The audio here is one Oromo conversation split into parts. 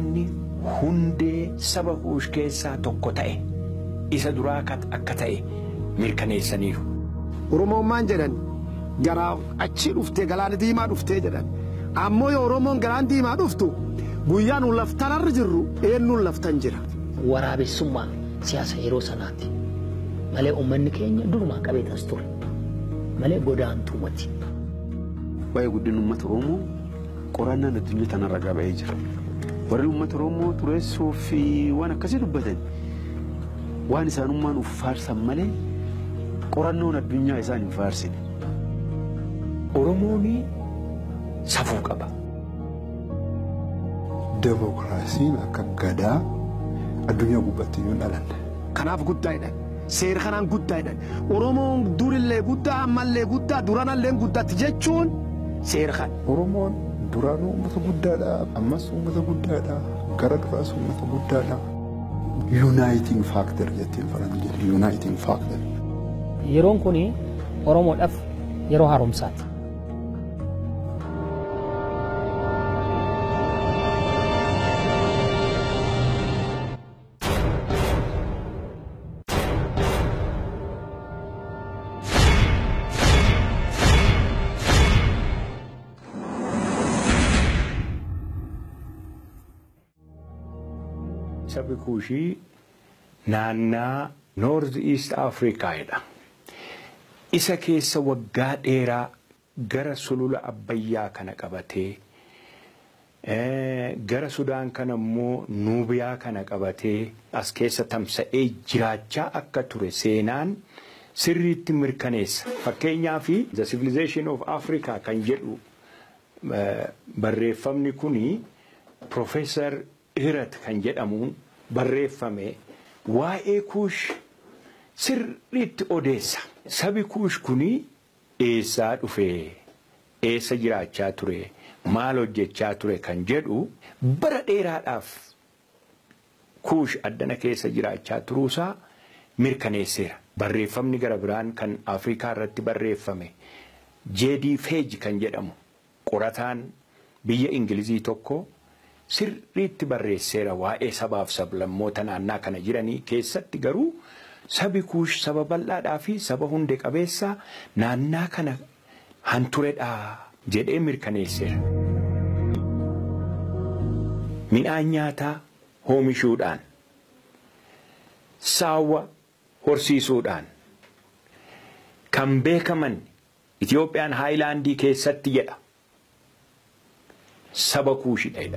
Quraanni hundee saba kuush keessaa tokko ta'e isa duraa akka ta'e mirkaneessaniiru. Oromoon maan jedhan garaa achi dhuftee galaana diimaa dhuftee jedhan ammoo yoo Oromoon galaan diimaa dhuftu guyyaa nu laftanarra jirru eenyuun laftan jira. Waraabessummaa siyaasa yeroo sanaati malee uummanni keenya durumaa qabeetas ture malee godaantuu mati. Waa'ee guddina uummata Oromoo qorannaan addunyaa tanarra gaba'ee jira. Warri uummata Oromoo tureessuu fi waan akkasii dubbatan waan isaanummaan uf faarsan malee qorannoon addunyaa isaan hin faarsine. Oromoon safuu qaba. Demokiraasiin akka gadaa addunyaa gubbaatti hin dhalanne. Kanaaf guddaadha. Seera kanaan guddaadha. Oromoon durillee guddaa ammallee guddaa duranallee guddaatti jechuun seera kana. Oromoon duraanuu uummata guddaadha. Ammas uummata guddaadha. Gara duraas uummata guddaadha. Uniting factor jettiin faranjiin. Uniting factor. Yeroon kun Oromoodhaaf yeroo haaromsaati. Sabni kuushii naannaa Noorth East Afrikaadha. Isa keessa waggaa dheeraa gara sulula Abbayyaa kana qabatee gara Sudaan kana immoo Nuubiyaa kana qabatee as keessa tamsa'ee jiraachaa akka ture seenaan sirriitti mirkaneessa. Fakkeenyaaf The Civilization of Africa kan jedhu barreeffamni kuni Profeesar Hirat kan jedhamuun barreeffame waa'ee kuush sirriitti odeessa. Sabi kuush kuni eessaa dhufee eessa jiraachaa ture maal hojjechaa ture kan jedhu bara dheeraadhaaf kuush addana keessa jiraachaa turuusaa mirkaneesseera. Barreeffamni gara biraan kan Afrikaa irratti barreeffame jeedii feej kan jedhamu qorataan biyya Ingilizii tokko sirriitti barreesseera waa'ee sabaaf sablammoota naannaa kana jiranii keessatti garuu sabi kuush saba bal'aadhaa fi saba hunde qabeessa naannaa kana hanturedhaa jedhee mirkaneesseera. Midhaan nyaataa oomishuudhaan saawwa horsiisuudhaan kan beekaman Itiyoophiyaan haayilaandii keessatti jedha. Saba kuushidha.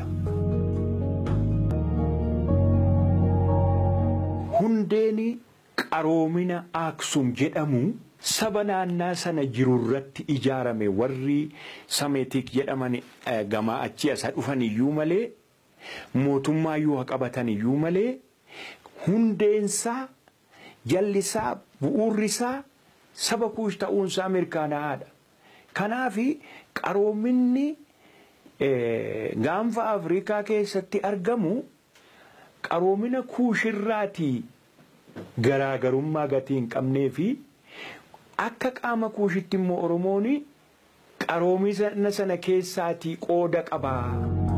Hundeen qaroomina Aksum jedhamu saba naannaa sana jirurratti ijaarame warri sameetik jedhaman gamaa achi asa dhufan iyyuu malee mootummaa yoo qabatan iyyuu malee hundeensaa jallisaa bu'uurrisaa saba kuush ta'uunsaa mirkanaa'aadha. Kanaaf qaroominni gaanfa Afrikaa keessatti argamu qaroomina kuushirraatii garaagarummaa gatii hin qabnee fi akka qaama kuushitti immoo Oromoon qaroomina sana keessaatii qooda qabaa.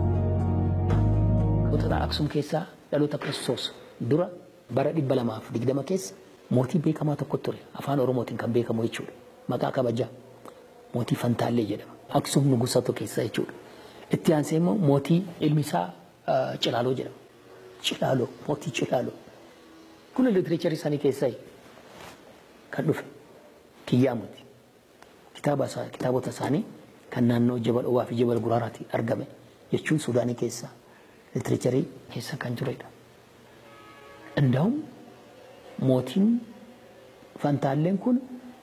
Dhaloota Aksum keessaa dhaloota Kiristoos dura bara dhibba lamaaf digdama keessa mootii beekamaa tokko ture afaan Oromootiin kan beekamu jechuudha. Maqaa kabajaa mootii Fantaallee jedhama. Aksum nugusatu keessa jechuudha. Itti aansee immoo mootii ilmi isaa Cilaaloo jedhama. Cilaaloo mootii Cilaaloo. Kun litiracharii isaanii keessaa kan dhufe kiyyaamuti. Kitaaba kitaabota isaanii kan naannoo jabal dhowwaa fi jabal guraaraatti argame jechuun Suudaanii keessaa litiracharii keessa kan turedha. Indaa'um mootiin Fantaalleen kun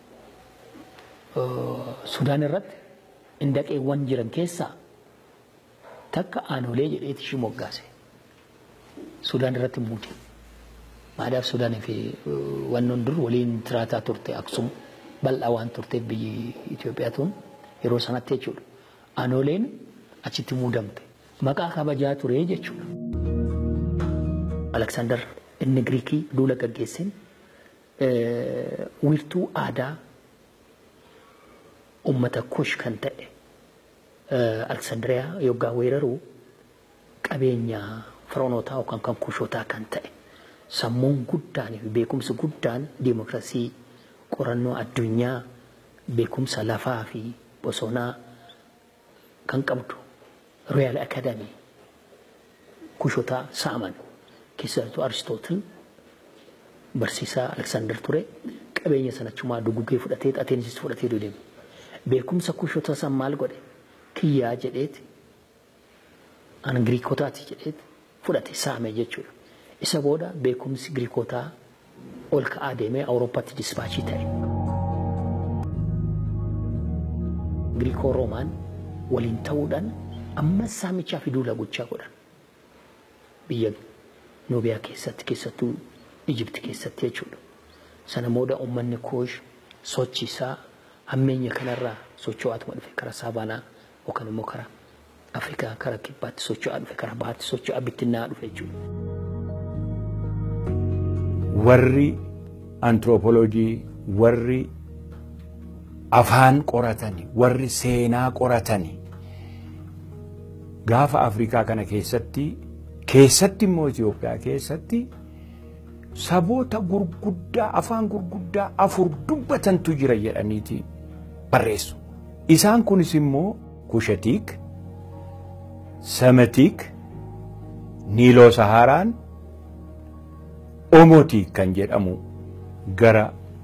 Sudaan irratti indaqeewwan jiran keessaa takka aanolee jedheeti ishii moggaase. Sudaan irratti muude. Maadaaf Sudaanii fi wannoon dur waliin tiraataa turte Aksum bal'aa waan turteef biyyi Itoophiyaa tun yeroo sanatti jechuudha. Aanoleen achitti muudamte. Maqaa kabajaa ture jechuudha. Aleksaandar inni Giriikii duula gaggeesseen wiirtuu aadaa ummata kush kan ta'e Aleksaandiriyaa yoggaa weeraruu qabeenya firoonotaa yookaan kan kushootaa kan ta'e sammuun guddaan fi beekumsi guddaan diimokiraasii qorannoo addunyaa beekumsa lafaa fi bosonaa kan qabdu Royal Academy kushotaa saaman keessattuu Aristootil barsiisaa Aleksaandar ture qabeenya sanachumaa duguggee fudhatee Ateensis fudhatee deeme. Beekumsa kushotaa san maal godhe kiyyaa jedheeti an Giriikotaati jedheeti fudhate saame jechuudha. Isa booda beekumsi Giriikotaa ol ka'aa deemee Awurooppaatti dispaachii ta'e. Giriikoo Roomaan waliin ta'uudhaan amma saamichaa fi duula gochaa godhan. Biyya Nuubiyaa keessatti keessattuu Ijipti keessatti jechuudha. Sana booda uummanni koosh sochiisaa hammeenya kanarraa socho'aatuma dhufe karaa Saabaanaa yookaan immoo karaa Afrikaa karaa kibbaatti socho'aa dhufe karaa bahaatti socho'aa bittinnaa dhufe jechuudha. warri antiroopoloojii warri afaan qoratani warri seenaa qoratani gaafa afrikaa kana keessatti keessatti immoo Itoophiyaa keessatti saboota gurguddaa afaan gurguddaa afur dubbatantu jira jedhaniiti barreessu. Isaan kunis immoo Kushatiik, Samatiik, Niiloo Sahaaraan, Omotii kan jedhamu gara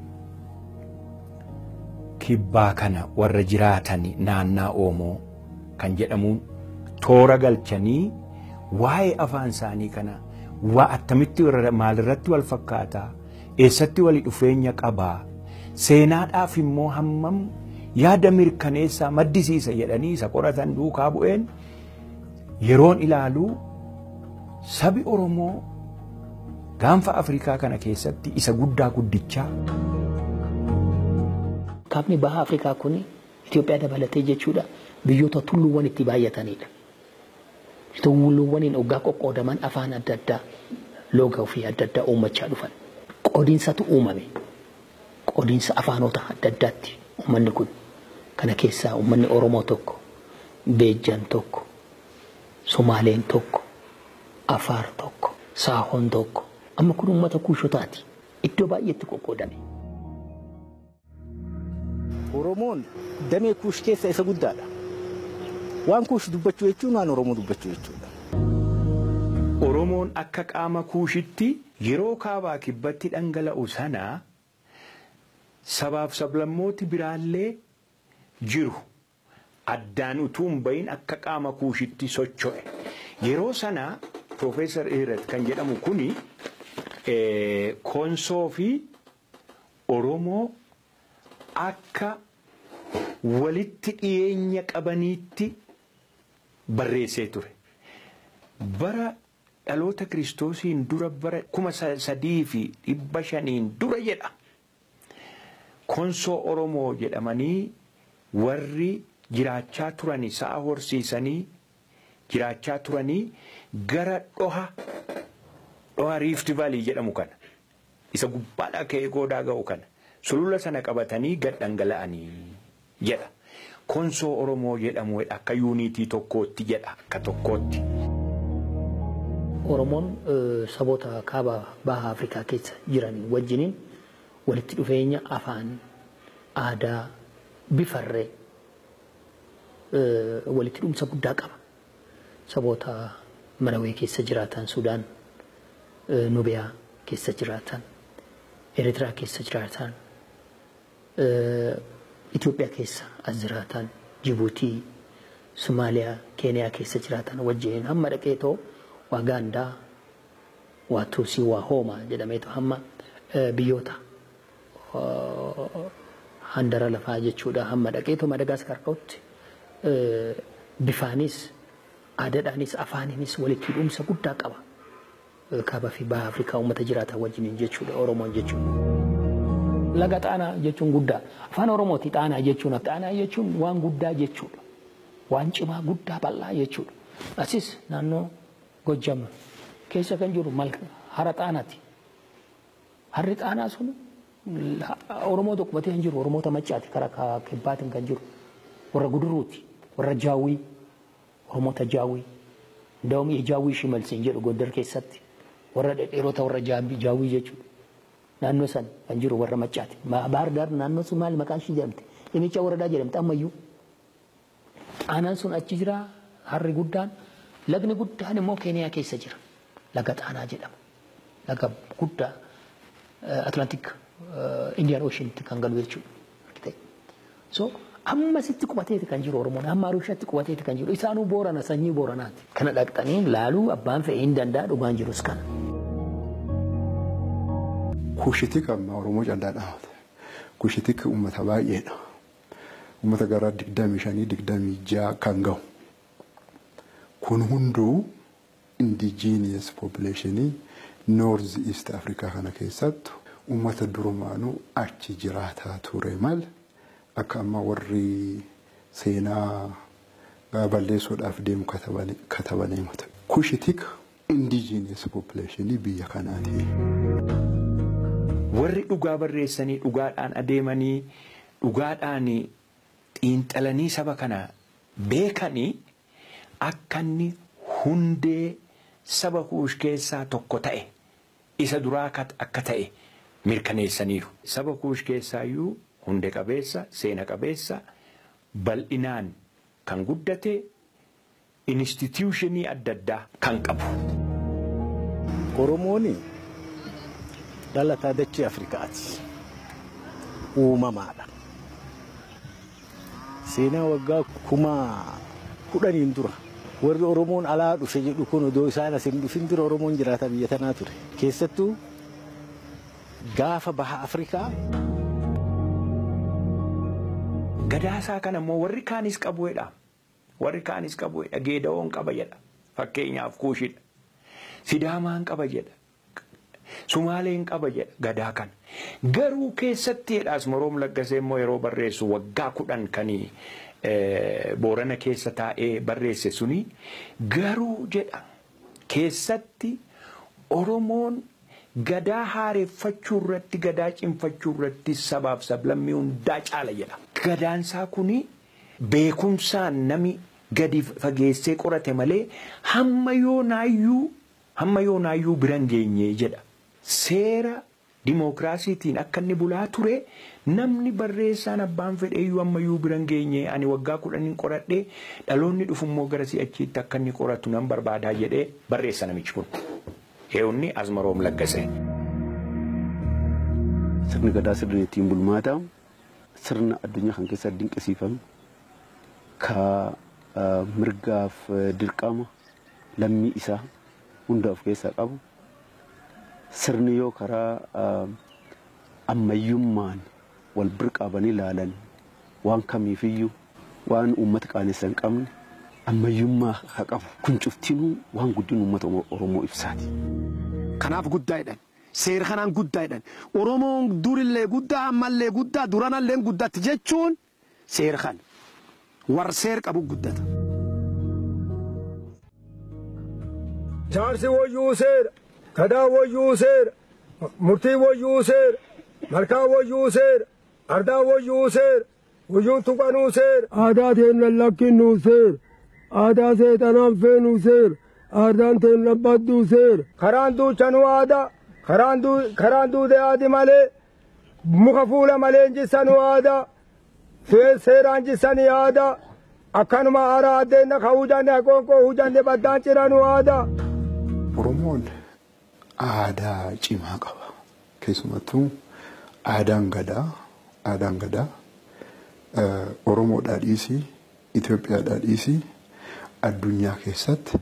kibbaa kana warra jiraatan naannaa Oomoo kan jedhamuun toora galchanii waa'ee afaan isaanii kana waa attamitti maalirratti wal fakkaataa eessatti wali dhufeenya qabaa seenaadhaaf immoo hammam yaada mirkaneessaa maddisiisa jedhanii isa qoratan duukaa bu'een yeroon ilaaluu sabi Oromoo gaanfa Afrikaa kana keessatti isa guddaa guddichaa. Kaabni baha Afrikaa kun Itoophiyaa dabalatee jechuudha biyyoota tulluuwwan itti baay'atanidha. Tulluuwwaniin hoggaa qoqqoodaman afaan adda addaa loogaa fi adda addaa uummachaa dhufan. Qoodiinsatu uumame. Qoodiinsa afaanota adda addaatti uummanni kun kana keessaa uummanni Oromoo tokko, Beejjan tokko, Somaaleen tokko, Afaar tokko, Saahoon tokko. Amma kun uummata kuushotaati. Iddoo baay'eetti qoqqoodame. Oromoon damee kuush keessa isa guddaadha. Waan kuush dubbachuu jechuun waan Oromoo dubbachuu jechuudha. Oromoon akka qaama kuushitti yeroo kaabaa kibbatti dhangala'u sana sabaaf sablammooti biraallee jiru. Addaan utuu hin bahin akka qaama kuushitti socho'e. Yeroo sana Profeesar Ihret kan jedhamu kuni Konsoo fi Oromoo akka walitti dhiyeenya qabaniitti barreessee ture. Bara dhaloota kiristoosiin dura bara kuma sadii fi dhibba shaniin dura jedha. Konsoo Oromoo jedhamanii warri jiraachaa turanii sa'a horsiisanii jiraachaa turanii gara dhoha dhoha riifti vaalii jedhamu kana isa gubbaadhaa ka'ee goodaa ga'u kana sulula sana qabatanii gad dhangala'anii jedha. Konsoo Oromoo jedhamu akka yuunitii tokkootti jedha akka tokkootti. Oromoon saboota kaaba baha Afrikaa keessa jiran wajjiniin walitti dhufeenya afaan, aadaa, bifarree walitti dhumsa guddaa qaba. Saboota Marawee keessa jiraatan, Sudaan, Nubiyaa keessa jiraatan, Eritraa keessa jiraatan, Itoophiyaa keessa as jiraatan, Jibuutii, Somaaliyaa, Keeniyaa keessa jiraatan wajjiniin hamma dhaqee too waa Gaandaa, waa Tuusii, waa Hoomaa jedhameetu hamma biyyoota handara lafaa jechuudha hamma dhaqeetu Madagaskar dhootti bifaanis aadaadhaanis afaaninis walitti dhumsa guddaa qaba. Kaaba fi baha Afrikaa uummata jiraatan wajjiniin jechuudha Oromoon jechuudha. Laga xaanaa jechuun guddaa afaan Oromooti xaanaa jechuun xaanaa jechuun waan guddaa jechuudha. Waan cimaa guddaa bal'aa jechuudha. Asis naannoo Gojjam keessa kan jiru hara xaanaati. Harri xaanaa sun Oromoo tokko batee hin jiru Oromoota maccaati karaa kibbaatiin kan jiru warra guduruuti warra jaawii Oromoota jaawii Ndawum jaawwii shimalsiin jedhu Gondar keessatti warra dhedheerota warra jaawwii jechuudha. Naannoo san kan jiru warra maccaati. Baar daar naannoo sun maali maqaan ishii jedhamte? Dhimmicha waradaa jedhamte ammayyuu. Xaanaan sun achi jira harri guddaan lagni guddaan immoo Keeniyaa keessa jira. Laga xaanaa jedhama. Laga guddaa Atlantik Indian Oceanitti kan galu jechuudha. So amma sitti qubateeti kan jiru Oromoon amma Arushaatti qubateeti kan jiru isaanuu Boorana sanyii Booranaati. Kana dhaqxanii laaluu abbaan fe'ee hin danda'a dhugaan jirus kana. Kushitik amma Oromoo callaa dhaabate. Kushitik uummata baay'eedha. Uummata gara digdamii shanii digdamii ja'a kan gahu. Kun hunduu indigenous populationii North East Africa kana keessattu uummata durumaanuu achi jiraataa ture mal akka amma warri seenaa balleessuudhaaf deemu katabanii himata. Kushitik indigenous populationii biyya kanaati. warri dhugaa barreessanii dhugaadhaan adeemanii dhugaadhaan xiinxalanii saba kana beekanii akka inni hundee saba kuush keessaa tokko ta'e isa duraa akka ta'e mirkaneessaniiru. Saba kuush keessaayyuu hundee qabeessa seena qabeessa bal'inaan kan guddate instituushinii adda addaa kan qabu. Oromoon dhalataa dachee Afrikaati. Uumamaadha. Seenaa waggaa kuma kudhaniin dura warri Oromoon alaa dhufe jedhu kun odoo isaan as hin dhufin dura Oromoon jiraata biyya tanaa ture. Keessattuu gaafa baha Afrikaa. Gadaasaa kana immoo warri kaanis qabu jedha. Warri kaanis qabu jedha. Geedawoon qaba jedha. Fakkeenyaaf kuushidha. Sidaamaan qaba jedha. Sumaaleen qaba jedha gadaa kana. Garuu keessatti jedhaas moroom laggasee immoo yeroo barreessu waggaa kudhan kanii boorana keessa taa'ee barreesse suni garuu jedha keessatti Oromoon gadaa haareffachuu irratti gadaa cimfachuu irratti sabaaf sablammii hundaa caala jedha. Gadaansaa kuni beekumsaan nami gadi fageessee qorate malee hamma yoonaayyuu hamma yoonaayyuu biran geenye jedha. Seera dimookiraasiitiin akka inni bulaa ture namni barreessaan abbaan fedheeyyuu ammayyuu biran geenye ani waggaa kudhaniin qoradhee dhaloonni dhufummoo gara si'achiitti akka inni qoratu nan barbaadaa jedhee barreessa namichi kun. Heewunni Azmaroom Laggasee. Sirni gadaa sirni ittiin bulmaata sirna addunyaa kan keessatti dinqisiifame ka mirgaaf dirqama lammii isaa hunda of keessaa qabu sirni yoo karaa ammayyummaan wal birqaabanii ilaalan waan kamiifiyyuu waan uummata qaanessan hin qabne ammayyummaa haa qabu kun cuftinuu waan guddina uummata Oromoo ibsaati. Kanaaf guddaa jedhan. Seera kanaan guddaa jedhan. Oromoon durillee guddaa ammallee guddaa duranallee guddatti jechuun seera kana. Warra seera qabu guddata. Jaarsi wayyuu seera, gadaa wayyuu seera, murtii wayyuu seera, malkaa wayyuu seera, ardaa wayyuu seera, wayyuun tuqanuu seera. Aadaa teen lallakkinnuu seera, aadaa seexanaan feenuu seera, aadaan teen labbadduu seera. Karaan duuchanuu aadaa, karaan duude aadi malee, muka fuula malee jissanuu aadaa, seeraan jissanii aadaa. akkanuma aaraa addeenna ka hujanne aqoonqoo hujanne baddaan ciranuu aadaa. Oromoon aadaa cimaa qaba. Keessumattuu aadaan gadaa, aadaan gadaa Oromoodhaa dhiisii, Itoophiyaadhaa dhiisii addunyaa keessatti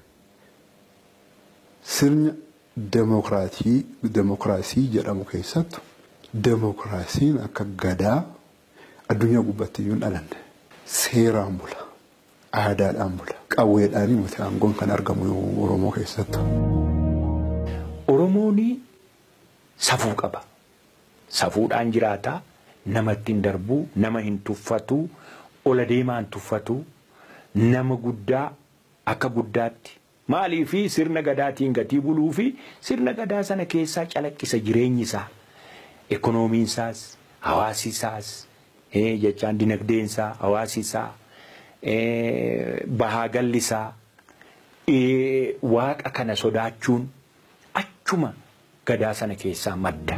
sirna demokiraatii demokiraasii jedhamu keessattu demokiraasiin akka gadaa addunyaa gubbaatti iyyuu hin dhalanne seeraan bula. aadaadhaan bula. Qawweedhaan miti aangoon kan argamu Oromoo keessattu. Oromoon safuu qaba. Safuudhaan jiraata. Namatti hin darbu, nama hin tuffatu, ola deemaa hin tuffatu, nama guddaa akka guddaatti. Maalii fi sirna gadaatiin gatii buluu fi sirna gadaa sana keessaa calaqqisa jireenyi isaa. Ekonomiin isaas, hawaasi isaas, jechaan dinagdeen isaa, hawaasi isaa, bahaa gallisaa waaqa kana sodaachuun achuma gadaa sana keessaa madda.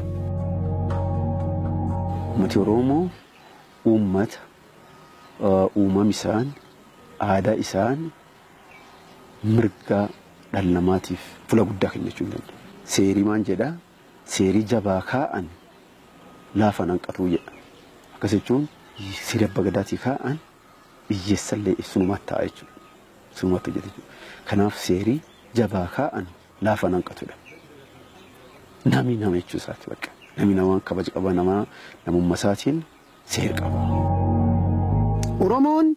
Uummati Oromoo uummata uumam isaan aadaa isaan mirga dhala namaatiif fula guddaa kennachuu hin danda'u. Seerii maan jedhaa seerii jabaa kaa'an laafa hanqatuu jedha. Akkas jechuun seerii abbaa gadaatii kaa'an biyyeessallee sunumaatti ta'a jechuudha. Sunumaatti hojjeta jechuudha. Kanaaf seerii jabaa kaa'an laafa hanqatudha. Nami nama jechuu isaati bakka. Nami namaa kabaja qaba namaa namummaa isaatiin seera qaba. Oromoon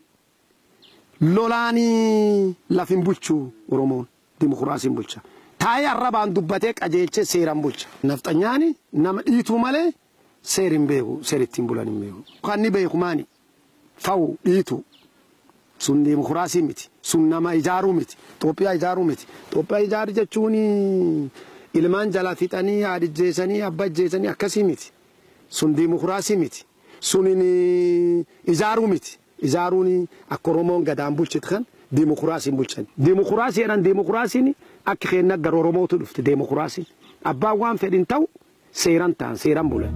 lolaanii lafin bulchuu Oromoon dimokiraasiin bulcha. Taa'ee arrabaan dubbatee qajeelchee seeraan bulcha. Nafxanyaani nama dhiituu malee seeri hin beeku seeri ittiin bulan hin beeku. Kan ni beeku maani fa'u dhiitu sun dimokiraasii miti sun nama ijaaruu miti Itoophiyaa ijaaruu miti Itoophiyaa ijaaru jechuun ilmaan jala fixanii haadijjeessanii abbajjeessanii akkasii miti sun dimokiraasii miti sun ijaaruu miti. ijaaruun akka Oromoon gadaan bulchitu kan dimokiraasiin bulchan. Dimokiraasii jedhan dimokiraasiin akka keenya gara Oromootu dhufte dimokiraasiin. Abbaan waan fedhin ta'u seeran ta'an seeran bulan.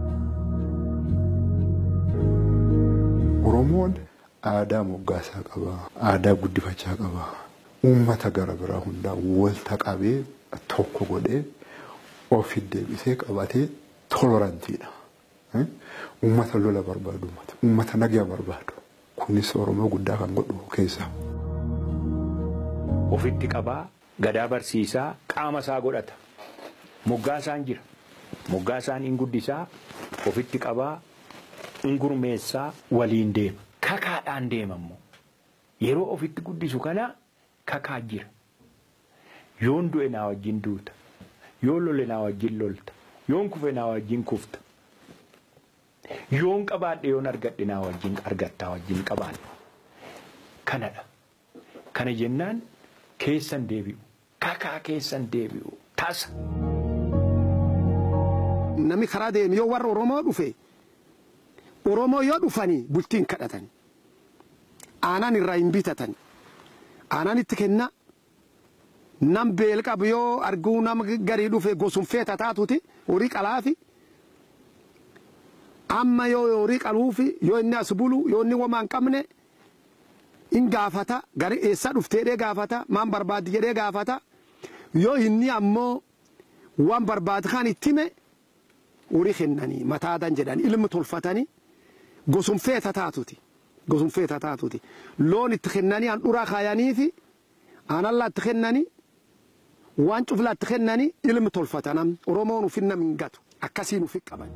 Oromoon aadaa moggaasaa qaba. Aadaa guddifachaa qaba. Uummata gara biraa hundaa walta qabee tokko godhee ofi deebisee qabatee tolorantiidha. Uummata lola barbaadu uummata. Uummata nagaa barbaadu. kunis Oromoo guddaa kan godhu keessa. Ofitti qabaa gadaa barsiisaa qaama isaa godhata. Moggaasaan jira. Moggaasaan in guddisaa ofitti qabaa in gurmeessaa waliin deema. Kakaadhaan deemammoo yeroo ofitti guddisu kana kakaa jira. Yoon du'e naa wajjin duuta. Yoon lole naa wajjin lolta. Yoon kufe naa wajjin kufta. yoon qabaadhe yoon argadhe naa wajjin argattaa wajjin qabaadhe kanadha kana jennaan keessan deebi'u kakaa keessan deebi'u tasa. Namni karaa deemu yoo warra Oromoo dhufe Oromoo yoo dhufanii bultiin kadhatan aanan irraa hin bitatan aanan itti kenna nam beel qabu yoo arguu nama garii dhufe gosumfee tataatuti horii qalaafi. amma yoo horii qaluufi yoo inni as bulu yoo inni waan qabne in gaafata gari eessa dhufteedhee gaafata maan barbaaddi jedhee gaafata yoo inni ammoo waan barbaadu kan itti hime horii kennanii mataadan jedhan ilmi tolfatanii gosumfee tataatuti gosumfee tataatuti loon itti kennanii handhuraa kaayaniifi aanallaa itti kennanii waan cuflaa itti kennanii ilmi tolfatanam oromoon ufin nam hin gatu akkasiin ufi qaban.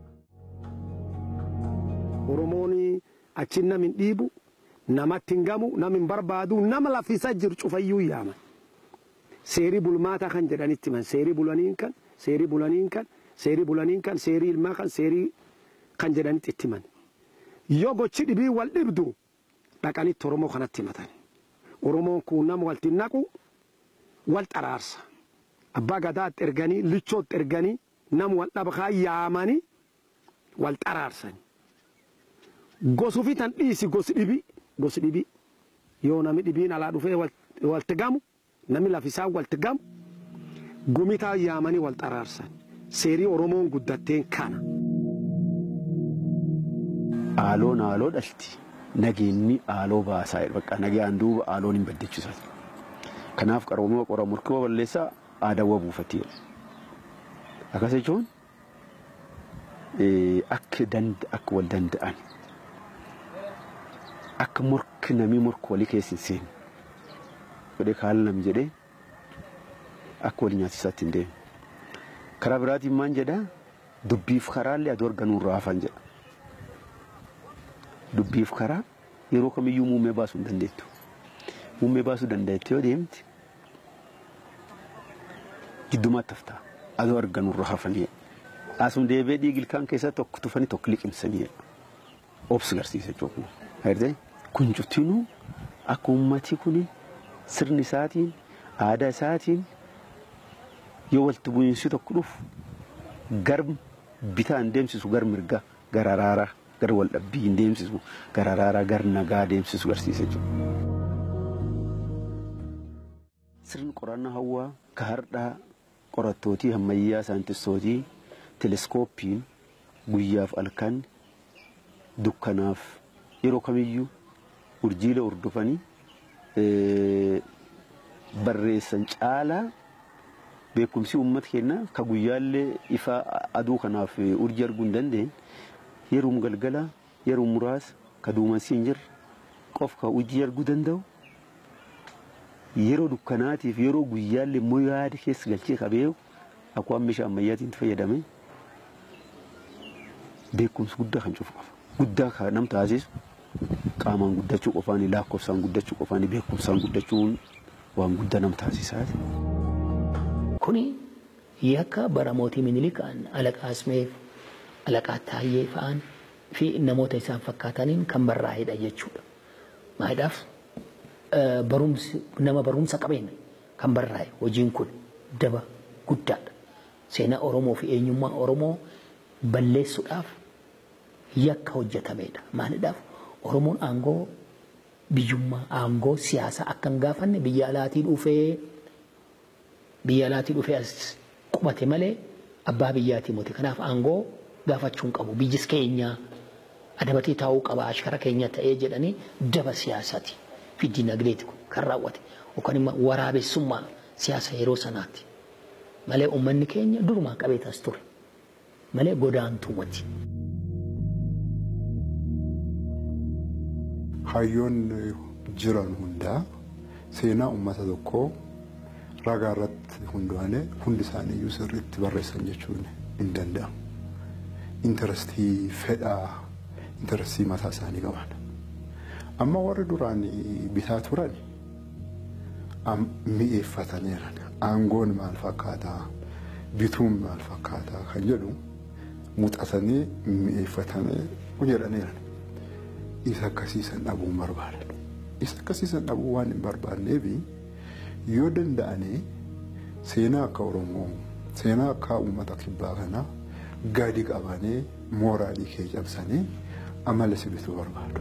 Oromoon achiin nam hin dhiibu namatti hin gamu nam hin barbaadu nama lafisa jiru cufayyuu yaaman. Seerii bulmaataa kan jedhanitti himan seerii bulaniin kan seerii bulaniin kan seerii bulaniin kan seerii ilmaa kan seerii kan jedhanitti itti himan. Yoo gochi dhibii wal dhibdu dhaqanitti Oromoo kanatti himatan. Oromoon kun nama walti naqu wal xaraarsa. Abbaa gadaatti erganii lichootti erganii nama wal dhabaa yaamanii wal xaraarsani. gosuufi tan dhiisi gosi dhibi gosi dhibi yoo nami dhibiin alaa dhufee walti gamu nami lafisaan walti gamu gumitaa yaamanii wal xaraarsan seerii oromoon guddatteen kana. Aaloon aaloo dhalti nageenyi aaloo baasaa bakka nagaan duuba aaloon hin baddeechisa. Kanaaf qarooma qora murkoo balleessaa aadaawwa buufatee akkas jechuun akka wal danda'an. akka morki namii morka walii keessa hin seenne godhee kaala nam jedhee akka walii nyaatisaatti hin deemu. Karaa biraatiin maan jedhaa dubbiif karaallee aduu arganuu irraa hafan jedha. Dubbiif karaa yeroo kamiyyuu muummee baasuu hin dandeettu. Muummee baasuu dandeettu yoo deemte giddumaatti haftaa aduu arganuu irraa hafanii asuma deebi'ee dhiigi ilkaan keessaa tokko tufanii tokko liqimsanii obsi garsiisa jechuudha. Hayrtee kun cuftinuu akka uummati kun sirni isaatiin aadaa isaatiin yoo walitti bu'iinsi tokko dhufu gar bitaan deemsisu gar mirgaa gar araaraa gar wal dhabbii hin deemsisu gar araaraa gar nagaa deemsisu garsiisa jechuudha. sirni qorannaa hawaa ka hardhaa qorattootii ammayyaa saayintistootii teleskooppiin guyyaaf halkan dukkanaaf yeroo kamiyyuu urjiilee hordofanii barreessan caalaa beekumsi uummata keenyaa ka guyyaallee ifa aduu kanaaf urjii arguu hin dandeenye yeroo galgala yeroo muraasa ka duumessi hin jirre qof ka urjii arguu danda'u yeroo dukkanaatiif yeroo guyyaallee immoo yaada keessa galchee qabeeyu akkuma meeshaa ammayyaatiin itti fayyadame beekumsi guddaa kan cufu qaba. Guddaa kan nam taasisu qaamaan guddachuu qofaani lakkoofsaan guddachuu qofaani beekumsaan guddachuun waan guddaa nam taasisaati. Kuni yakka bara mootii Minilikaan alaqaa Asmeef, alaqaa Taayyee fa'aan fi namoota isaan fakkaataniin kan barraa'edha jechuudha. Maaliidhaaf barumsi nama barumsa qabeenya kan barraa'e hojiin kun daba guddaadha. Seenaa Oromoo fi eenyummaa Oromoo balleessuudhaaf yakka hojjetamedha. Maaliidhaaf Oromoon aangoo biyyummaa aangoo siyaasaa akka hin gaafanne biyya alaatii dhufee biyya alaatii dhufee as qubate malee abbaa biyyaatii miti. Kanaaf aangoo gaafachuu hin qabu. Biyyis keenya adabatee taa'uu qaba ashkara keenya ta'ee jedhanii daba siyaasaati fi dinagdeeti kan raawwate. Yookaan immoo waraabessummaa siyaasa yeroo sanaati. Malee uummanni keenya durumaa qabeetas ture. Malee godaantuu miti. Hayyoon jiran hundaa seenaa uummata tokkoo ragaa irratti hundaa'anii hundi isaanii iyyuu sirriitti barreessan jechuun hin danda'amu. Intarestii fedhaa intarestii mataa isaanii qaban. Amma warri duraan bitaa turan mi'eeffataniiran. Aangoon maal fakkaataa bituun maal fakkaataa kan jedhu muuxatanii mi'eeffatanii jedhaniiran. Isa akkasiisan dhabuu hin barbaadan. Isa akkasiisan dhabuu waan hin barbaanneefi yoo danda'anii seenaa akka Oromoo seenaa akka uummata kibbaa kanaa gadi qabanii mooraalii kee cabsanii amala si bituu barbaadu.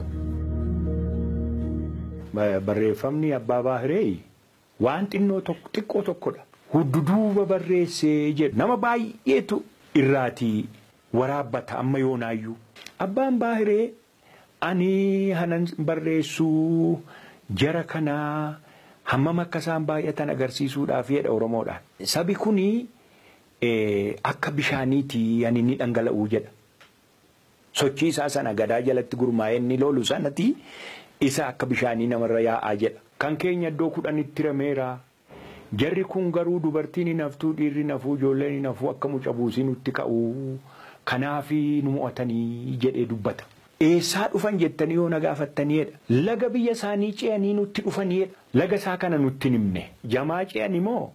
Barreeffamni abbaa baahiree waan xinnoo tokko xiqqoo tokkodha. Hudduduuba barreessee jedhu nama baay'eetu irraatii waraabbata amma yoonaayyuu. Abbaan baahiree ani hanan barreessuu jara kanaa hammam akka isaan baay'atan agarsiisuudhaaf jedha Oromoodhaan. Sabi kuni akka bishaaniiti ani ni dhangala'uu jedha. Sochii isaa sana gadaa jalatti gurmaa'ee inni loolu sanatti isa akka bishaanii namarra yaa'aa jedha. Kan keenya iddoo kudhanitti rameera. Jarri kun garuu dubartiin hin haftuu dhiirri hin hafuu ijoolleen hin hafuu akka muca buusii nutti ka'u. Kanaafi nu mo'atanii jedhee dubbata. Eessaa dhufan jettanii yoo na gaafattaniidha. Laga biyya isaanii ce'anii nutti dhufaniidha. Laga isaa kana nutti himne. Jamaa ce'ani moo?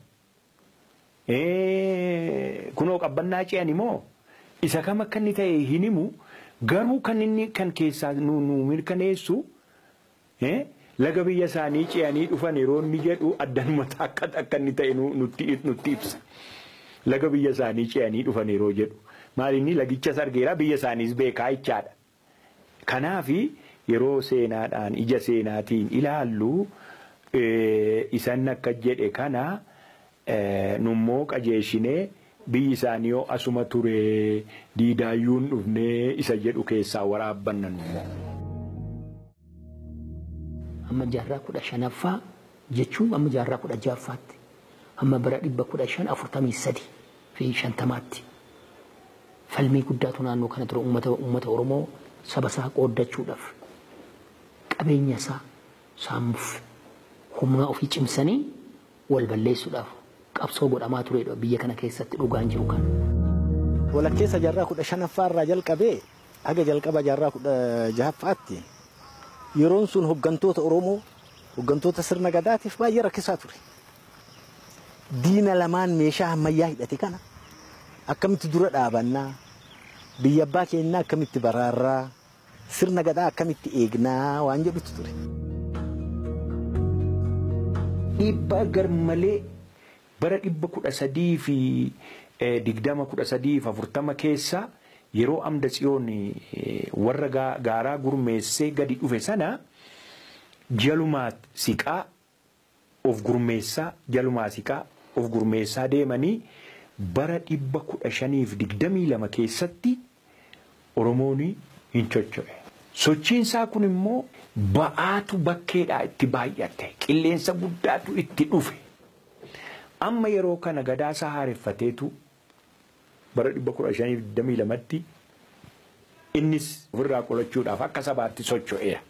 Kunoo qabbannaa ce'ani moo? Isa kam akka inni ta'e hin himu. Garuu kan inni kan keessaa nu mirkaneessu laga biyya isaanii ce'anii dhufan yeroo inni jedhu addanumata akka akka inni ta'e nutti ibsa. Laga biyya isaanii ce'anii dhufan yeroo jedhu. Maal inni lagichas argeera biyya isaaniis beekaa jechaadha. Kanaafi yeroo seenaadhaan ija seenaatiin ilaallu isan akka jedhe kana nummoo qajeeshinee biyyi isaanii yoo asuma ture diidaayyuun dhufnee isa jedhu keessaa waraabbanna nummoo. Amma jaarraa kudha shanaffaa jechuun amma jaarraa kudha ja'affaatti amma bara dhibba kudha shan afurtamii sadi fi shantamaatti falmii guddaatu naannoo kana ture uummata Oromoo saba isaa qooddachuudhaaf qabeenya isaa saamuuf humna ofii cimsanii wal balleessuudhaaf qabsoo godhamaa turedha biyya kana keessatti dhugaan jiru kan. Walakkeessa jaarraa kudha shanaffaa irraa jalqabee haga jalqaba jaarraa kudha jahaffaatti yeroon sun hoggantoota Oromoo hoggantoota sirna gadaatiif baay'ee rakkisaa ture. Diina lamaan meeshaa ammayyaa hidhate kana akkamitti dura dhaabannaa biyya abbaa keenyaa akkamitti baraarraa sirna gadaa akkamitti eegnaa waan jedhutu ture. Dhiibbaa garmalee bara dhibba kudha sadii fi digdama kudha sadii fi afurtama keessa yeroo amda tsiyoon warra gaaraa gurmeessee gadi dhufe sana jalumaa siqaa of gurmeessaa jalumaasiqaa of gurmeessaa deemanii bara dhibba kudha shaniif digdamii lama keessatti Oromoon hin chocho'e. Sochiinsaa kun immoo ba'aatu bakkeedhaa itti baay'ate qilleensa guddaatu itti dhufe. Amma yeroo kana gadaasaa haareffateetu bara dhibba kudha shaniif digdamii lamatti innis ofirraa qolachuudhaaf akka sabaatti socho'eera.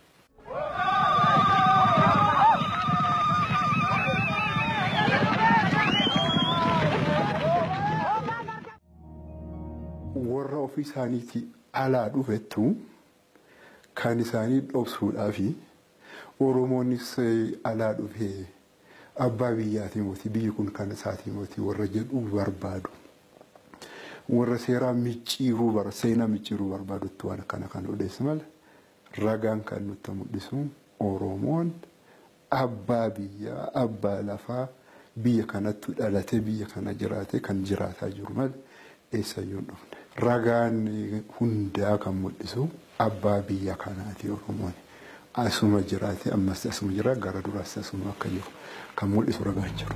warra ofii isaaniitii alaa dhufettu kan isaanii dhobsuudhaa fi Oromoonis alaa dhufee abbaa biyyaatii mootii biyyi kun kan isaatii mootii warra jedhuu barbaadu. Warra seeraa micciiruu bara seenaa micciiruu barbaadutti waan kana kan odeessu mala ragaan kan nutti mul'isu Oromoon abbaa biyyaa abbaa lafaa biyya kanatti dhalatee biyya kana jiraate kan jiraataa jiru mala eessayyuu hin dhufne. Ragaan hundaa kan mul'isu abbaa biyya kanaati Oromoon. Asuma jiraate ammas asuma jira gara duraas asuma akka jiru kan mul'isu ragaan jiru.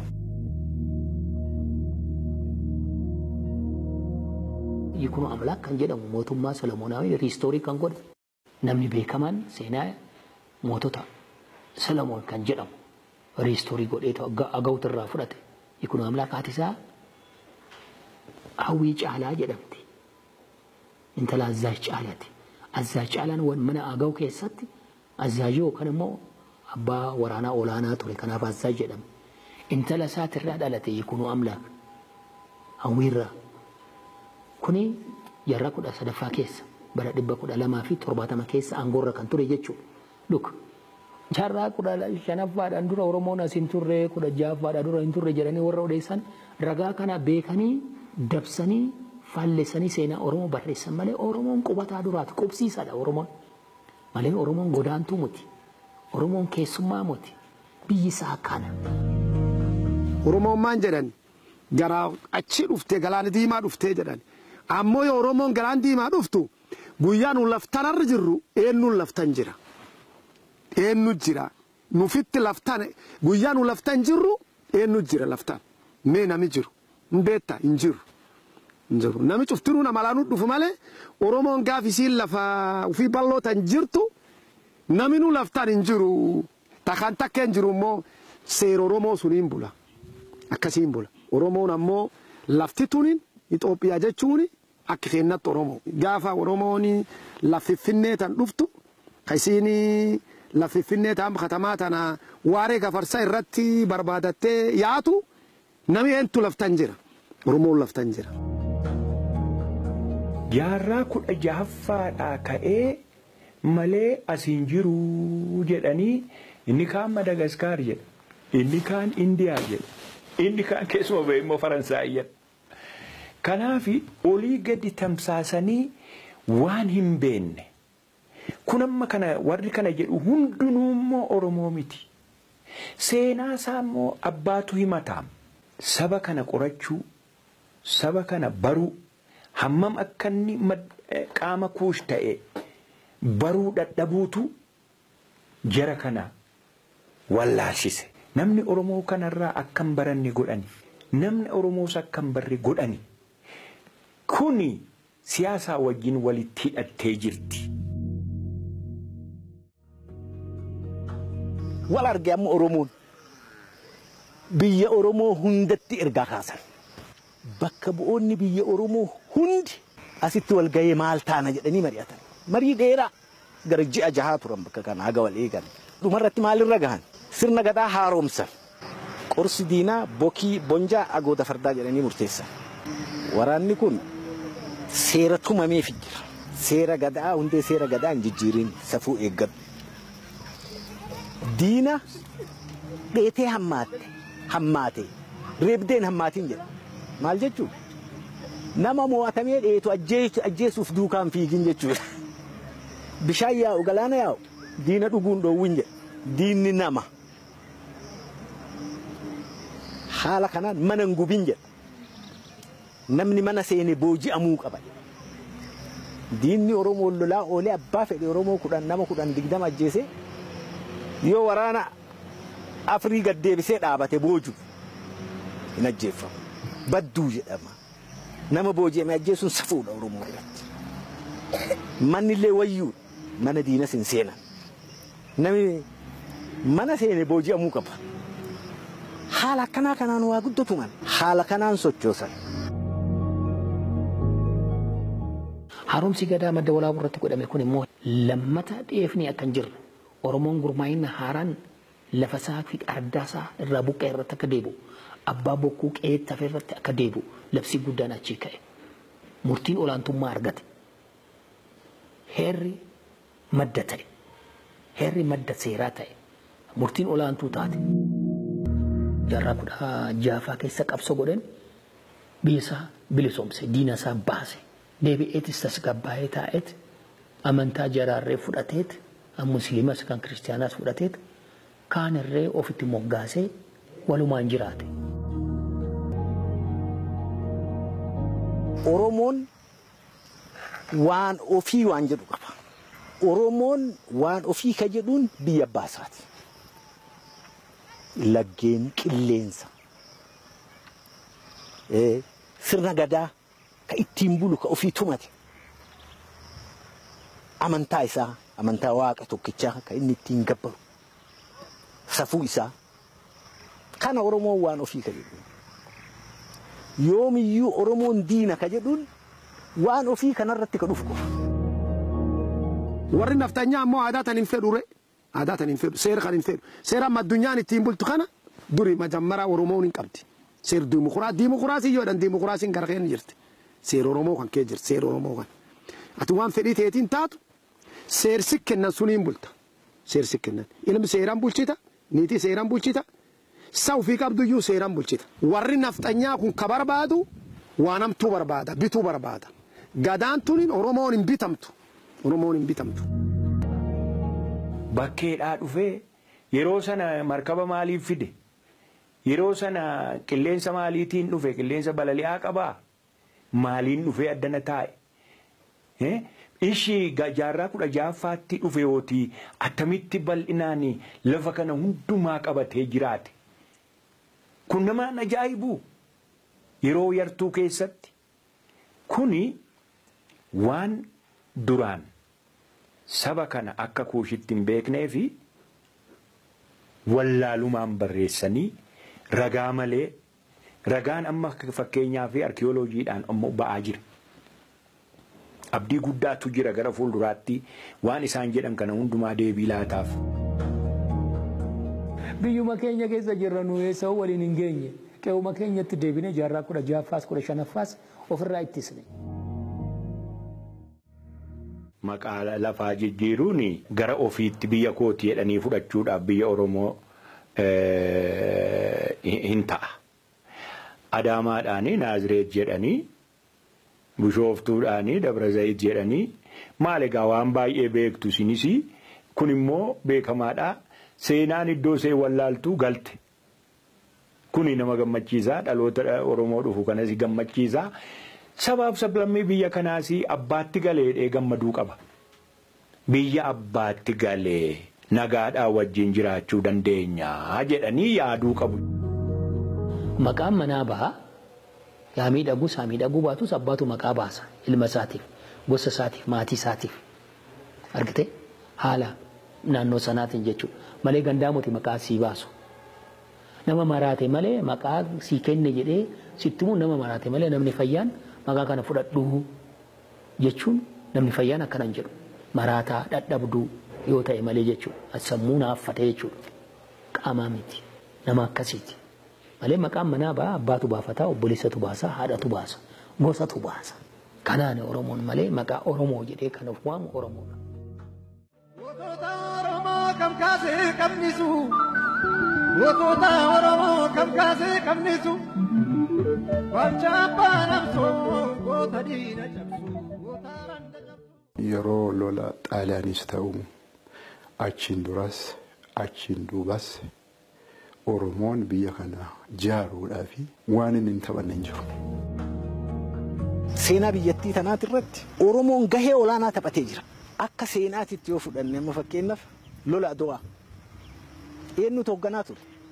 Yikunu Amlaak kan jedhamu mootummaa Solomoonaa riistoorii kan godhe namni beekamaan seenaa mootota Solomoon kan jedhamu riistoorii godheetu agawutu irraa fudhate. Yikunu Amlaak haati isaa hawwii caalaa jedhamti. Intala Azzaaj caalaati. Azzaaj caalaan mana agaw keessatti Azzaaj yookaan immoo abbaa waraanaa olaanaa ture kanaaf Azzaaj jedhama. Intala isaatirraa dhalate Yikunu Amlaak hawwiirraa. Kuni jarra kudha sadaffaa keessa bara dhibba kudha lamaa fi torbaatama keessa aangoorra kan ture jechuudha. Luk jarraa kudha shanaffaadhaan dura Oromoon as hin turre kudha ja'affaadhaan dura hin turre jedhanii warra odeessan ragaa kana beekanii dabsanii faallessanii seenaa Oromoo barreessan malee Oromoon qubataa duraati qubsiisaadha Oromoon. Malee Oromoon godaantuu muti. Oromoon keessummaa muti. Biyyi isaa kana. Oromoon maan jedhan garaa achi dhuftee galaana diimaa dhuftee jedhan. Ammoo yoo Oromoon galaan diimaa dhuftu guyyaa nu laftanarra jirru eenyuun laftan jira. Eenyu jira. Nufitti laftan guyyaa nu laftan jirru eenyu jira laftan. Mee nami jiru. Hin beektaa hin jiru. Hin jiru. Nami cuftinuu nama laanuu dhufu malee Oromoon gaaf isiin lafa ofii bal'ootan jirtu naminuu laftan hin jiru. Takkaan takka hin jiru immoo seera Oromoo suniin bula. Akkasiin bula. Oromoon ammoo lafti tuniin Itoophiyaa jechuun akka keennatti Oromoo. Gaafa Oromoon laffiffinnee tan dhuftu isiin laffiffinnee tan katamaa tana waaree gafarsa irratti barbaadattee yaatu nami eentu laftan jira. Oromoon laftan jira. Jaarraa kudha jahaffaadhaa ka'ee malee asiin jiru jedhanii inni kaan Madagaskaar jedha. Inni kaan Indiyaa jedha. Inni kaan keessuma ba'e immoo Faransaay jedha. Kanaaf olii gadi tamsaasanii waan hin beenne. Kun amma kana warri kana jedhu hundinuu immoo Oromoo miti. Seenaa isaa immoo abbaatu himataam. Saba kana qorachuu, saba kana baruu, hammam akka inni qaama kuush ta'e baruu dadhabuutu jara kana wallaalchise. Namni Oromoo kanarraa akka hin baranne godhani. Namni Oromoos akka hin barre godhani. Kuni siyaasaa wajjin walitti hidhattee jirti. Wal arge amma Oromoon biyya Oromoo hundatti ergaa kaasan. Bakka bu'oonni biyya Oromoo hundi asitti wal gahee maal taana jedhanii mari'atan. Marii dheeraa gara ji'a jahaa turan bakka kana haga wal eegan. Dhumarratti maalirra gahan? Sirna gadaa haaromsan. Qorsi diinaa bokii bonjaa agoota fardaa jedhanii murteessan. Waraanni kun seera tumameef jira. Seera gadaa hundee seera gadaa hin jijjiirin safuu eeggadhu. Diina dheetee hammaatte hammaate reebdeen hammaatiin jedha. Maal jechuun nama mo'atamee dheetu ajjeesuuf duukaan fiigin jechuudha. Bishaan yaa'u galaana yaa'u diina dhuguun dhoowwin jedha. Diinni nama. Haala kanaan mana hin gubin jedha. Namni mana seene booji'amuu qaba. Diinni Oromoo lolaa oolee abbaa fedhe Oromoo kudhan nama kudhan digdama ajjeese yoo waraana afrii gaddeebisee dhaabate booju hin ajjeeffamu. Badduu jedhama. Nama booji'ame ajjeesuun safuudha Oromoo biratti. Manni illee wayyuu mana diinas hin seenan. Namni mana seene booji'amuu qaba. Haala akkanaa kanaan waa guddatu man haala kanaan sochoosan. Haaromsi gadaa madda walaabuu irratti godhame kun immoo lammata dhiyeefni akka hin jirre Oromoon gurmaa'ina haaraan lafa isaa fi ardaa isaa irraa buqqee irratti akka deebi'u abbaa bokkuu qe'eetti hafe irratti akka deebi'u labsii guddaan achii ka'e. Murtiin olaantummaa argate. Heerri madda ta'e. Heerri madda seeraa ta'e. Murtiin olaantuu taate. Jaarraa kudha jaafaa keessa qabsoo godhan biyya isaa bilisoomse diina isaa baase. deebi'eetis tasgabbaa'ee taa'eet amantaa jaraarree fudhateet musliimas kan kiristaanaas fudhateet kaan irree ofitti moggaasee walumaan jiraate. Oromoon waan ofii waan jedhu qaba. Oromoon waan ofii ka jedhuun biyya baasaati. Laggeen qilleensa. Sirna gadaa ka ittiin bulu ka ofii tumate amantaa isaa amantaa waaqa tokkichaa ka inni ittiin gabbaru safuu isaa kana oromoon waan ofii ka jedhu yoomiyyuu oromoon diina ka jedhuun waan ofii kanarratti ka dhufu qofa. warri naftanyaa ammoo aadaa tan hin fedhu re aadaa tan hin fedhu seera kan hin fedhu seera amma addunyaan ittiin bultu kana duri majammaraa oromoon hin qabdi seera diimokiraasii diimokiraasii yoodhan diimokiraasiin gara keenya jirti. seera Oromoo kan kee jirti seera Oromoo kan. Ati waan fedhii teetiin taatu seersi kennan suniin bulta. Seersi kennan. Ilmi seeraan bulchita, niitii seeraan bulchita, sa ofii qabduyyuu seeraan bulchita. Warri nafxanyaa kun ka barbaadu waan hamtuu barbaada, bituu barbaada. Gadaan tuniin Oromoon hin bitamtu. Oromoon hin bitamtu. Bakkeedhaa dhufee yeroo sana markaba maaliif fide? Yeroo sana qilleensa maaliitiin dhufe? Qilleensa balali'aa qabaa? maaliin dhufee addana taa'e. Ishii jaarraa kudha ja'affaatti dhufe yootii attamitti bal'inaan lafa kana hundumaa qabatee jiraate. Kun nama ajaa'ibu yeroo yartuu keessatti. Kuni waan duraan saba kana akka kuushitti hin beeknee fi wallaalumaan barreessanii ragaa malee ragaan amma fakkeenyaa fi arkiyooloojiidhaan ammoo ba'aa jira. Abdii guddaatu jira gara fuulduraatti waan isaan jedhan kana hundumaa deebii laataaf. Biyyuma keenya keessa jirra nu eessa'uu waliin hin geenye qe'uma keenyatti deebine jaarraa kudha ja'affaas kudha shanaffaas ofirraa ittisne. Maqaa lafaa jijjiiruun gara ofiitti biyya kooti jedhanii fudhachuudhaaf biyya Oromoo hin ta'a. Adaamaadhaanii Naazireet jedhanii Bishooftuudhaanii Dabrazayit jedhanii maal egaa waan baay'ee beektu isinis kun immoo beekamaadha. Seenaan iddoo see wallaaltuu galte. Kuni nama gammachiisaa dhaloota Oromoo dhufu kanas gammachiisaa. Sabaaf sablammii biyya kanaas abbaatti galeedhee gammaduu qaba. Biyya abbaatti galee nagaadhaan wajjin jiraachuu dandeenya jedhanii yaaduu qabu. Maqaan manaa bahaa yaa miidhaguu isaa miidhaguu baatus abbaatu maqaa baasa ilma isaatiif gosa isaatiif maatii isaatiif argite haala naannoo sanaatiin jechuudha malee gandaamuti maqaa sii baasu. Nama maraate malee maqaa sii kenne jedhee sittimuu nama maraate malee namni fayyaan maqaa kana fudhadhuu jechuun namni fayyaan akkana hin jedhu maraataa dadhabduu yoo ta'e malee jechuudha sammuu naaffatee jechuudha qaamaa miti nama akkasiiti. malee maqaan manaa ba'a abbaatu baafataa obboleessatu baasa haadhatu baasa gosatu baasa kanaan oromoon malee maqaa oromoo jedhee kan of waamu oromoodha. Gootota Oromoo kam kaasee qabnisu gootota Oromoo kam kaasee qabnisu wacha abbaan absoo goota diina cabsu goota randa cabsu. Yeroo lola xaaliyaanis ta'u achiin duras achiin duubas Oromoon biyya kana jaaruudhaa fi waan inni hin taphanne hin jiru. Seenaa biyyattii tanaati irratti Oromoon gahee olaanaa taphatee jira. Akka seenaatitti yoo fudhanne amma fakkeenyaaf lola Adowaa. Eenyutu hoogganaa ture?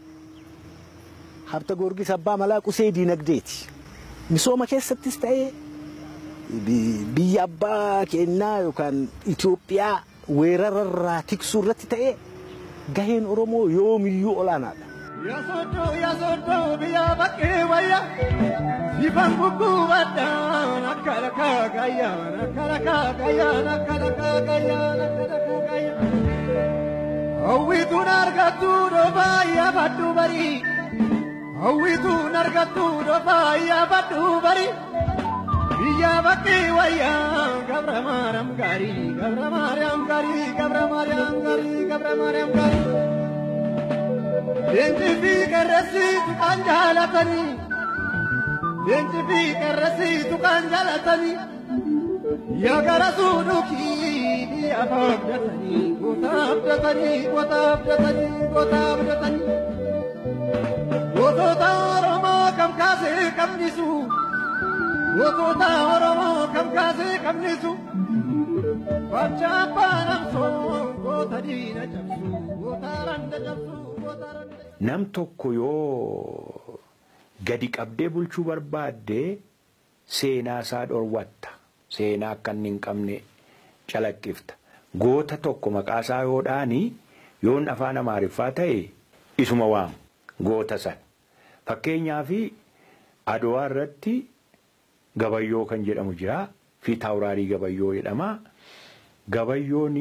Habta Goorgis abbaa malaa qusee diinagdeeti. Misooma keessattis ta'ee biyya abbaa keenyaa yookaan Itoophiyaa weerararraa tiksuu irratti ta'ee gaheen Oromoo yoomiyyuu olaanaadha. Yasodo yasodo biya bakke waya Sifan gugubadda nakala kagaya nakala kagaya nakala kagaya nakala kagaya Hawwitu nargatu doba ya baddu bari Hawwitu nargatu doba ya baddu bari Biya bakke waya gabra maram gari gabra maram gari gabra maram gari gabra maram gari Leenci fi qarrasiitu kan jaalatanii. Leenci fi qarrasiitu kan jaalatanii. Yaa gara suudhukii biyya abdatanii goota abdatanii goota abdatanii goota abdatanii. Gootota Oromoo kam kaasee qabnisu. Gootota Oromoo kam kaasee qabnisu. Wacha abbaan amsoo goota diina cabsu goota randa cabsu goota randa. Nam tokko yoo gadi qabdee bulchuu barbaadde seenaa isaa dhorwatta. Seenaa akka inni hin qabne calaqqifta. Goota tokko maqaa isaa yoo dhaani yoon afaan Amaariffaa ta'e isuma waamu goota san. Fakkeenyaaf Adowaa irratti gabayyoo kan jedhamu jira. Fi taawuraarii gabayyoo jedhama. Gabayyoon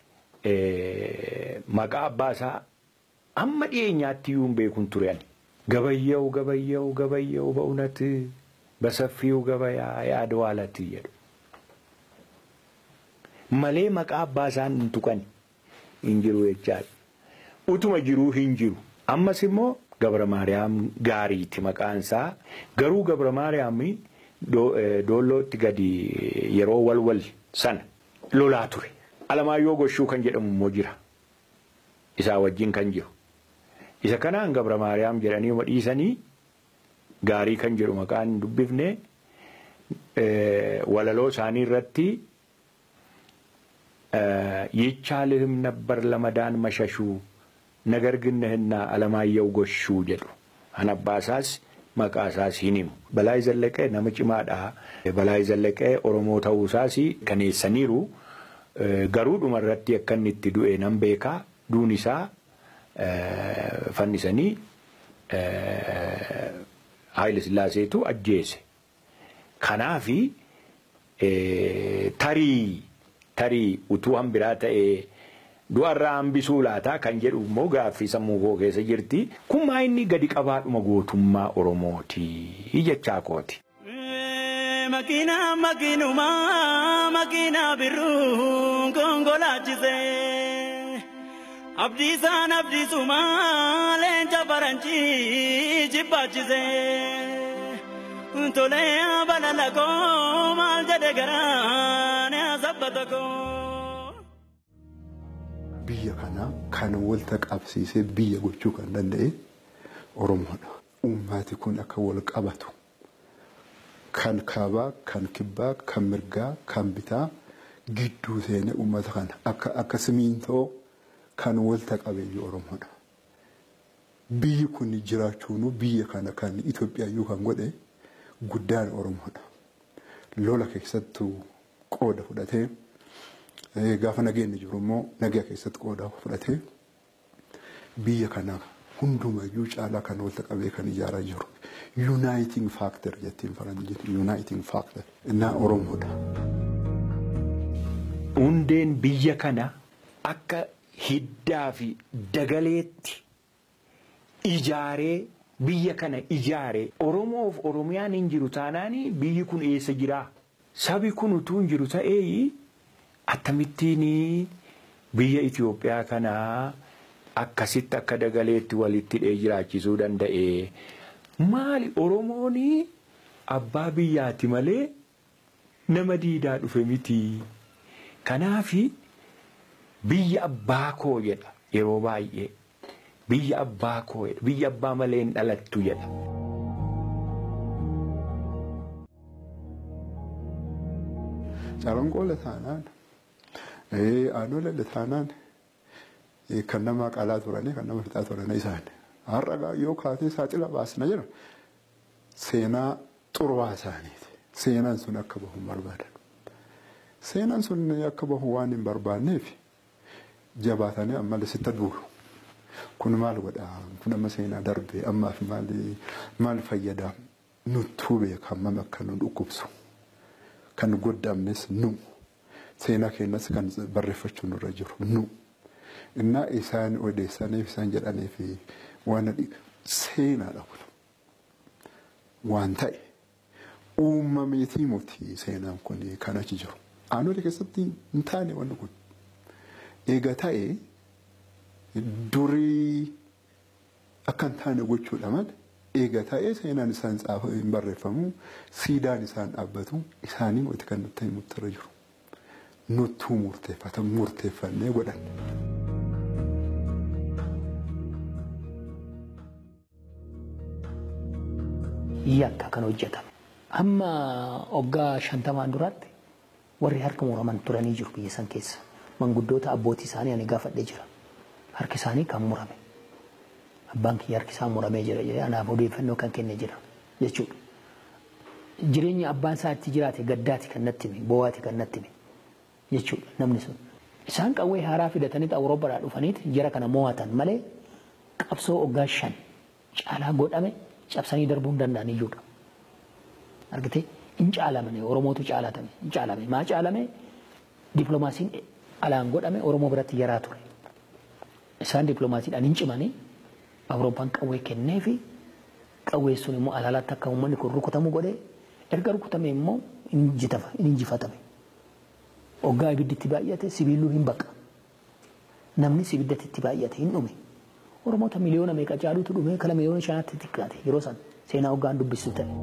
maqaa abbaa isaa amma dhiyeenyaatti iyyuu hin beekun turan. Gabayyaው gabayyaው gabayyaው በእውነት በሰፊው ገበያ ያድዋለት jedhu. Malee maqaa abbaa isaan hin tuqan hin jiru jechaadha. Utuma jiruu hin jiru. Ammas immoo Gabra Maariyaam gaariiti maqaan isaa. Garuu Gabra Maariyaam doollootti gadi yeroo walwal sana lolaa ture. Alamaayyoo Goshuu kan jedhamu immoo jira. Isaa wajjin kan jiru. Isa kanaan Gabra Maariyaam jedhanii dhiisanii gaarii kan jedhu maqaan dubbifne walaloo isaanii irratti ይቻልህም ነበር ለመዳን መሸሹ ነገር ግን ነህና አለማየሁ ጎሹ ጀዱ አነባሳስ መቃሳስ ሂኒሙ በላይ ዘለቀ ነምጭማዳ በላይ ዘለቀ ኦሮሞ ተውሳሲ ከኔሰኒሩ ገሩ ዱመረቲ አከኒtti du'e nan beeka duun isaa fannisanii Haayile Sillaaseetu ajjeese. Kanaafi tarii tarii utuu hambiraa ta'ee du'arraa hambisuu laataa kan jedhu immoo gaaffii sammuu koo keessa jirti. Kun maa inni gadi qabaadhuma gootummaa Oromooti jechaa kooti. Makiina makiinuma makiina birruun konkolaachise. Abdiisaan abdiisuma leenca faranjii jibbaachise. Tolee balala koo maal jedhe garaan sabbata koo. Biyya kana kan walta qabsiisee biyya gochuu kan danda'e Oromoodha. Uummati kun akka wal qabatu kan kaabaa, kan kibbaa, kan mirgaa, kan bitaa gidduu seenee uummata kana akka akka simiintoo kan walta qabeeyyu Oromoodha. Biyyi kun jiraachuun biyya kana kan Itoophiyaayyuu kan godhe guddaan Oromoodha. Lola keessattuu qooda fudhatee gaafa nageenyi jiru immoo nagaa keessatti qooda fudhatee biyya kana hundumayyuu caalaa kan walta qabee kan ijaaraa jiru. Uniting factor jettiin faranjiin uniting factor innaa Oromoodha. Hundeen biyya kana akka hiddaa fi dagaleetti ijaaree biyya kana ijaare Oromoof Oromiyaan hin jiru taanaan biyyi kun eessa jira? Sabi kun utuu hin jiru ta'ee akkamittiin biyya Itoophiyaa kana akkasitti akka dagaleetti walitti hidhee jiraachisuu danda'e? Maali Oromoon abbaa biyyaati malee nama diidaa dhufe miti. Kanaaf biyya abbaa koo jedha yeroo baay'ee. biyya abbaa koo jedha biyya abbaa malee hin dhalattu jedha. Calanqoola taanaan aanolee taanaan kan nama qalaa turanii kan nama fixaa turan isaan Har'a yoo kaatee saaxila baasna jira seenaa xurwaa isaaniiti. Seenaan sun akka bahu hin barbaadan. Seenaan sun akka bahu waan hin barbaanneef jabaatanii ammallee sitta duulu. Kun maal godhaa? Kun amma seenaa darbee ammaaf maal fayyadaa? Nuttuu beekaman akka nu dhukkubsu. Kan goddaamnes nu. Seenaa keenyas kan barreeffachuu nurra jiru nu. Innaa isaan odeessaniif isaan jedhaniif waan seenaadha kun. Waan ta'e uumameetii muti seenaan kun kan achi jiru. Aanolee keessatti hin taane wanni kun. Eega ta'e durii akka hin taane gochuudha malee eega ta'e seenaan isaan xaafa hin barreeffamu siidaan isaan dhaabbatu isaanii wanti kan nutti himutti irra jiru. Nuttuu murteeffatan murteeffannee godhanne. yakka kan hojjetame. Amma waggaa shantamaan duraatti warri harka muraman turanii jiru biyya san keessa. Manguddoota abbootii isaanii ani gaafadhee jira. Harki isaanii kan murame. Abbaan kiyya harki isaa muramee jira jedhee anaaf odeeffannoo kan kenne jira jechuudha. Jireenya abbaan isaa itti jiraate gaddaati kan natti hime boo'aati kan natti hime jechuudha namni sun. Isaan qawwee haaraa fidataniit Awurooppaadhaa dhufaniit jara kana mo'atan malee qabsoo waggaa shan caalaa godhame cabsanii darbuu hin danda'an iyyuudha. Argitee hin caalamne Oromootu caalatame hin caalame maa caalame dippiloomaasiin alaan godhame Oromoo biratti yaraa ture. Isaan dippiloomaasiidhaan hin cimanii Awurooppaan qawwee kennee fi qawwee sun immoo alaalaatti akka uummanni kun rukutamu godhee erga rukutame immoo hin injifatame. Hoggaa ibiddi itti baay'ate sibiiluu hin baqa. Namni sibiddatti itti baay'ate hin dhume. Oromoota miliyoona meeqa caalutu dhume kala miliyoona shanaatti xiqqaate yeroo san seenaa hoggaan dubbisu ta'e.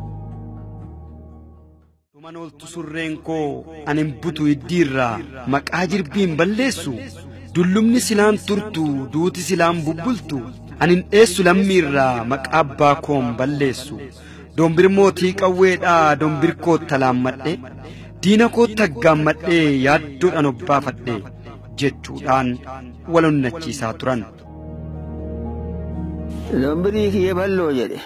Tuman ooltu surreen koo anin butu iddiirraa maqaa jirbiin balleessu dullumni silaan turtu duuti silaan bubbultu anin dheessu lammiirraa maqaa abbaa koon balleessu dombir mootii qawweedhaa dombir koo talaammadhe diina koo taggaammadhee yaaddoodhaan obbaafadhe jechuudhaan wal onnachiisaa turan. Dombirii kiyya balloo jedhe.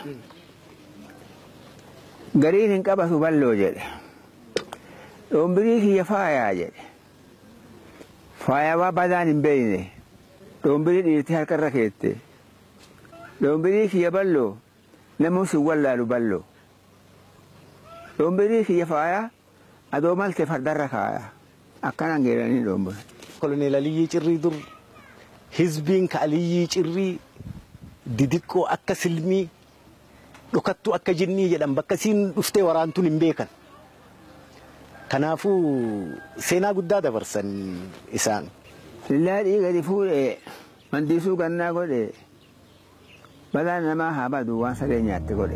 Gariin hin qabatu balloo jedhe. Dombirii kiyya faayaa jedhe. Faayawaa badaan hin beeyne. Dombirii dhiirtee harkarra keette. Dombirii kiyya balloo namus hin wallaalu balloo. Dombirii kiyya faayaa adoo malte fardarra kaaya. Akkanaan geeranii dombiri. Koloneel Aliyyii Cirrii dur hizbiin ka Aliyyii Cirrii didiqqoo akka silmii dhokattuu akka jinnii jedhan bakka isiin dhuftee waraantuun hin beekan. Kanaafuu seenaa guddaa dabarsan isaan. Fillaadhii gadi fuudhee mandiisuu gannaa godhe balaan namaa haa badu waan saree nyaatte godhe.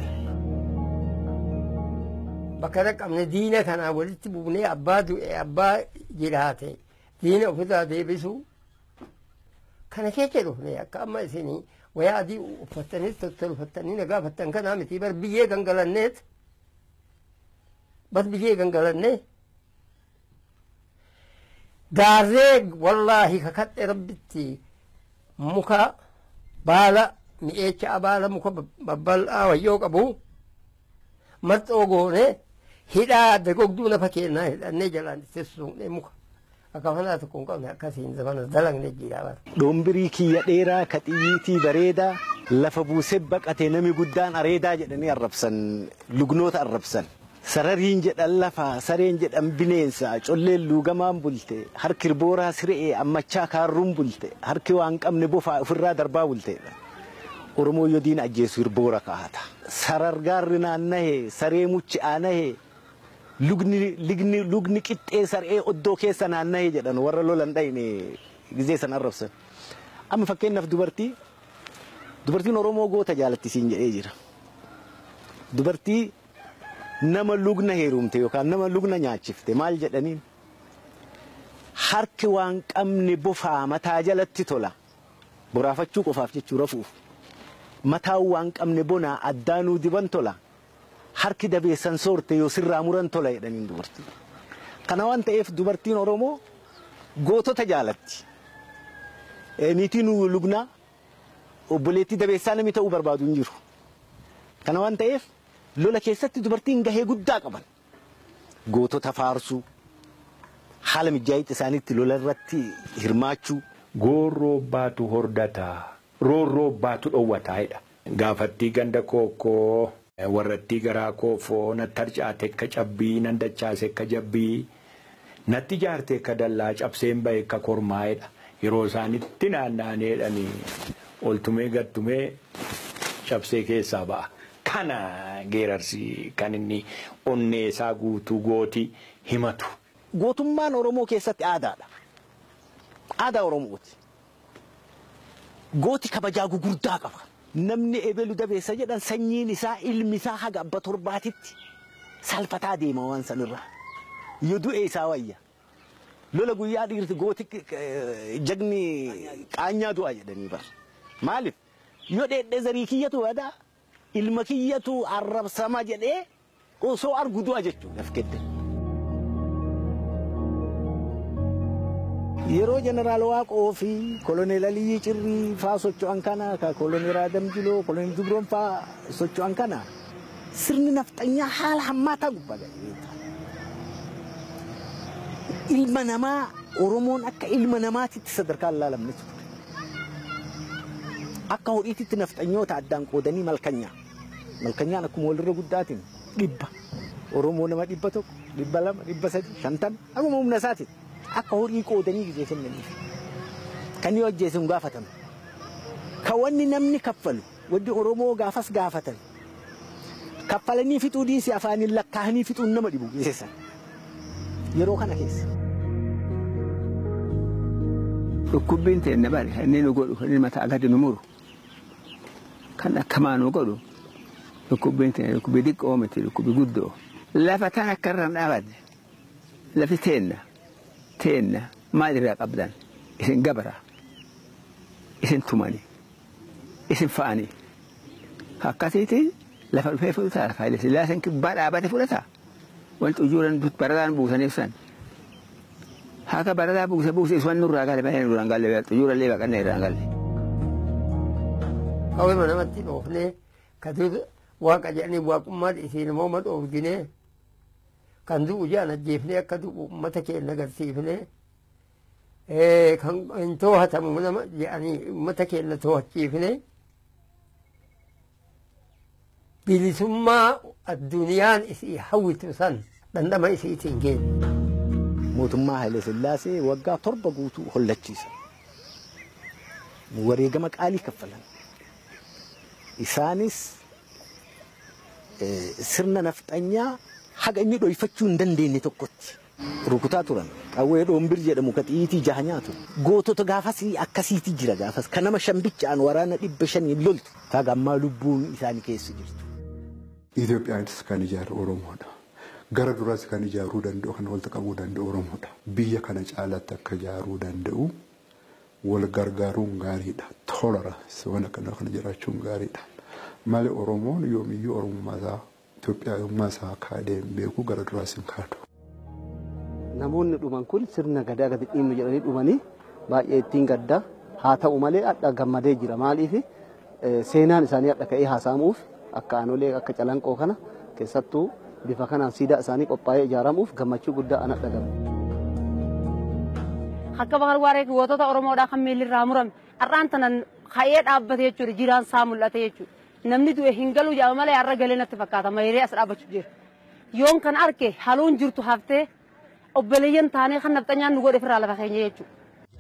Bakka dhaqqabne diina kanaa walitti buunee abbaa du'e abbaa jiraate diina ofirraa deebisuu kana keessa dhufne akka amma isinii wayaa adii uffattanii tottolfattanii nagaa uffattan kanaa miti bar biyyee gangalanneet bar biyyee gangalannee gaarree wallaahi kakadhe rabbitti muka baala mi'eecha baala muka babbal'aa wayyoo qabu marxoo goone hidhaa dagogduu lafa kennaa hidhannee jalaan teessuumne muka akka fanaa tokko hin qabne akkasiin zamana dalagne jira bara. Doombirii kiyya dheeraa ka xiyyiitii bareedaa lafa buusee baqatee nami guddaan areedaa jedhanii arrabsan lugnoota arrabsan. Sarariin jedhan lafa sareen jedhan bineensa colleen luugamaan bulte harki booraa siree ammachaa kaarruun bulte harki waan qabne bofaa ofirraa darbaa bulteedha. Oromoo yoo diina ajjeesu hirboora kaa'ata. Sarargaarri naannahee saree muchi aanahee lugni ligni lugni qixxee saree oddoo keessa naannahee jedhan warra lolan dhayne gizee san arrabsan. Amma fakkeenyaaf dubartii dubartiin Oromoo goota jaalattisiin jedhee jira. Dubartii nama lugna heerumte yookaan nama lugna nyaachifte maal jedhaniin harki waan qabne bofaa mataa jalatti tola boraafachuu qofaaf jechuu rafuuf mataan waan qabne bonaa addaanuu diban tola harki dabeessan soorte yoo sirraa muran tola jedhaniin dubartii. Kana waan ta'eef dubartiin Oromoo gootota jaalatti. Niitiin lugnaa obboleettii dabeessaa namni ta'uu barbaadu hin jiru. Kana waan ta'eef lola keessatti dubartiin gahee guddaa qaban. Gootota faarsuu haala mijaa'ina isaaniitti lola irratti hirmaachuu. Goorroo baatu hordataa roorroo baatu dhowwataa'edha. Gaafattii ganda kookoo warrattii garaa koofoo natti harcaate akka cabbii nan dachaase akka jabbii natti jaarte akka dallaa cabseen bahe akka kormaa'edha. Yeroo isaanitti naanna'aneedhanii oltumee gattumee cabsee keessaa ba'a. Kana geerarsi kan inni onnee isaa guutuu gooti himatu. Gootummaan Oromoo keessatti aadaadha. Aadaa Oromooti. Gooti kabajaa gugurdaa qaba. Namni ebelu dabeessa jedhan sanyiin isaa ilmi isaa haga abba torbaatitti salfataa deema waan sanirraa. Yoo du'e isaa wayya. Lola guyyaa dhiirti gooti jagni qaanyaa du'a jedhanii bara. Maaliif? Yoo dheedhee zarii kiyyatu badaa ilma kiyyatu arrabsama jedhee osoo argu du'a jechuudha af kedde. Yeroo jeneraal Waaqoo fi koloneel Aliyyii Cirrii faa socho'an kana ka koloneel Adam Jiloo koloneel Dubroon faa socho'an kana sirni nafxanyaa haala hammaataa gubbaa ga'ee ilma namaa Oromoon akka ilma namaatitti sadarkaa ilaalamne ture. Akka horiititti nafxanyoota addaan qoodanii malkanyaa. Malkanyaan akkuma walirra guddaatiin dhibba. Oromoo nama dhibba tokko, dhibba lama, dhibba sadi, shantama. Akkuma humna isaatiin akka horii qoodanii gizee kennaniif. Kan inni hojjeese hin gaafatamu. Kan wanni namni kaffalu, wanni Oromoo gaafas gaafatan. Kaffalanii fixuu dhiisii afaaniin lakkaa'anii fixuun nama dhibu geessan. Yeroo kana keessa. Dhukkubbiin teenne bari inni nu godhu inni mataa gadi nu muru kan akkamaa nu godhu dhukkubbiin teenne dhukkubii xiqqoo miti dhukkubii guddoo. Lafa tan akka irraan dhaabadde lafi teenna teenna maal irraa qabdan isin gabara isin tumani isin fa'ani akkasiitiin lafa dhufee fudhataa faayidaa sillaaseen kibbaa dhaabate fudhataa wanti ujuuran barataan buusaniif san. haka barataa buuse buuse iswan nurraa gale bahee nurraan galle xuyyoorallee baqannee irraan galle. Qawwee namatti dhoofnee katuutu waaqa jedhanii waaqummaa isiin mooma dhoofginee kan du'u jedhan ajjeefnee akka du'u uummata keenya agarsiifnee kan hin too'atamu nama jedhanii uummata keenya too'achiifnee bilisummaa addunyaan isii hawwitu san dhandhama isiitiin geenya. mootummaa Haile Sillaasee waggaa torba guutuu hollachiisa. Wareegama qaalii kaffalan. Isaanis sirna nafxanyaa haga inni dhoyfachuu hin dandeenye tokkotti rukutaa turan. Qawwee dhoombir jedhamu ka xiyiitii jaha nyaatu. Gootota gaafas akkasiitii jira gaafas. Kan nama shambichaan waraana dhibba shaniin loltu. Kaga ammaa lubbuun isaanii keessa jirtu. Itoophiyaanis kan ijaaru Oromoodha. gara duraas kan ijaaruu danda'u kan walitti qabuu danda'u Oromoodha. Biyya kana caalatti akka ijaaruu danda'u wal gargaaruun gaariidha. Tolerance waan akkana kana jiraachuun gaariidha. Malee Oromoon yoomiyyuu Oromummaa isaa Itoophiyummaa isaa kaadee beeku gara duraas hin kaadu. Namoonni dhuman kun sirna gadaa gadi dhiimu jedhanii dhumanii baay'ee ittiin gaddaa haa ta'u malee adda gammadee jira maaliif seenaan isaanii adda ka'ee haasa'amuuf akka aanolee akka calanqoo kana keessattuu bifa kanaan siidaa isaanii qophaa'ee ijaaramuuf gammachuu guddaa ana dhagama. Akka bakar waaree gootota Oromoodhaa kan miillirraa murame har'aan tanan ka'ee dhaabbate jechuudha jiraan isaa mul'ate jechuudha. Namni du'e hin galu jedhama malee har'a galee natti fakkaata mayree as dhaabbachuu jira. Yoon kan arge haluun jirtu haftee obboleeyyan taanee kan nafxanyaan nu godhe firraa lafa keenya jechuudha.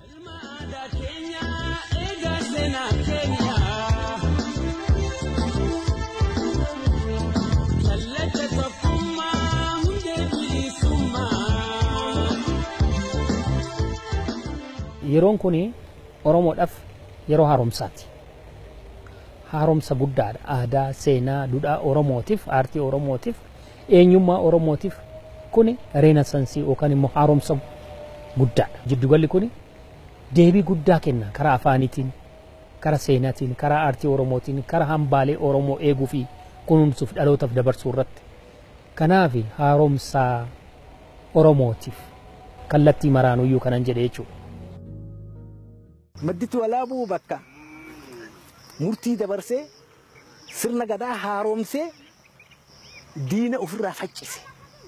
yeroon kun oromoodhaaf yeroo haaromsaati. Haaromsa guddaadha. Aadaa, seenaa, duudhaa oromootiif, aartii oromootiif, eenyummaa oromootiif kun reenasansii yookaan immoo haaromsa guddaadha. Jiddugalli kun deebii guddaa kenna karaa afaaniitiin, karaa seenaatiin, karaa aartii oromootiin, karaa hambaalee oromoo eeguu fi kunuunsuuf dhalootaaf dabarsuu irratti. Kanaaf haaromsa oromootiif kallattii maraanuyyuu kanan jedhe jechuudha. Madditti walaabuu bakka murtii dabarsee sirna gadaa haaromsee diina ofirraa faccise.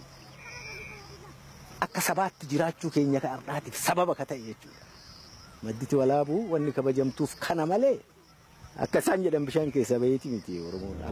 Akka sabaatti jiraachuu keenya ka har'aatiif sababa ka ta'e jechuudha. Madditi walaabuu wanni kabajamtuuf kana malee akka isaan jedhan bishaan keessa baheeti miti Oromoodhaaf.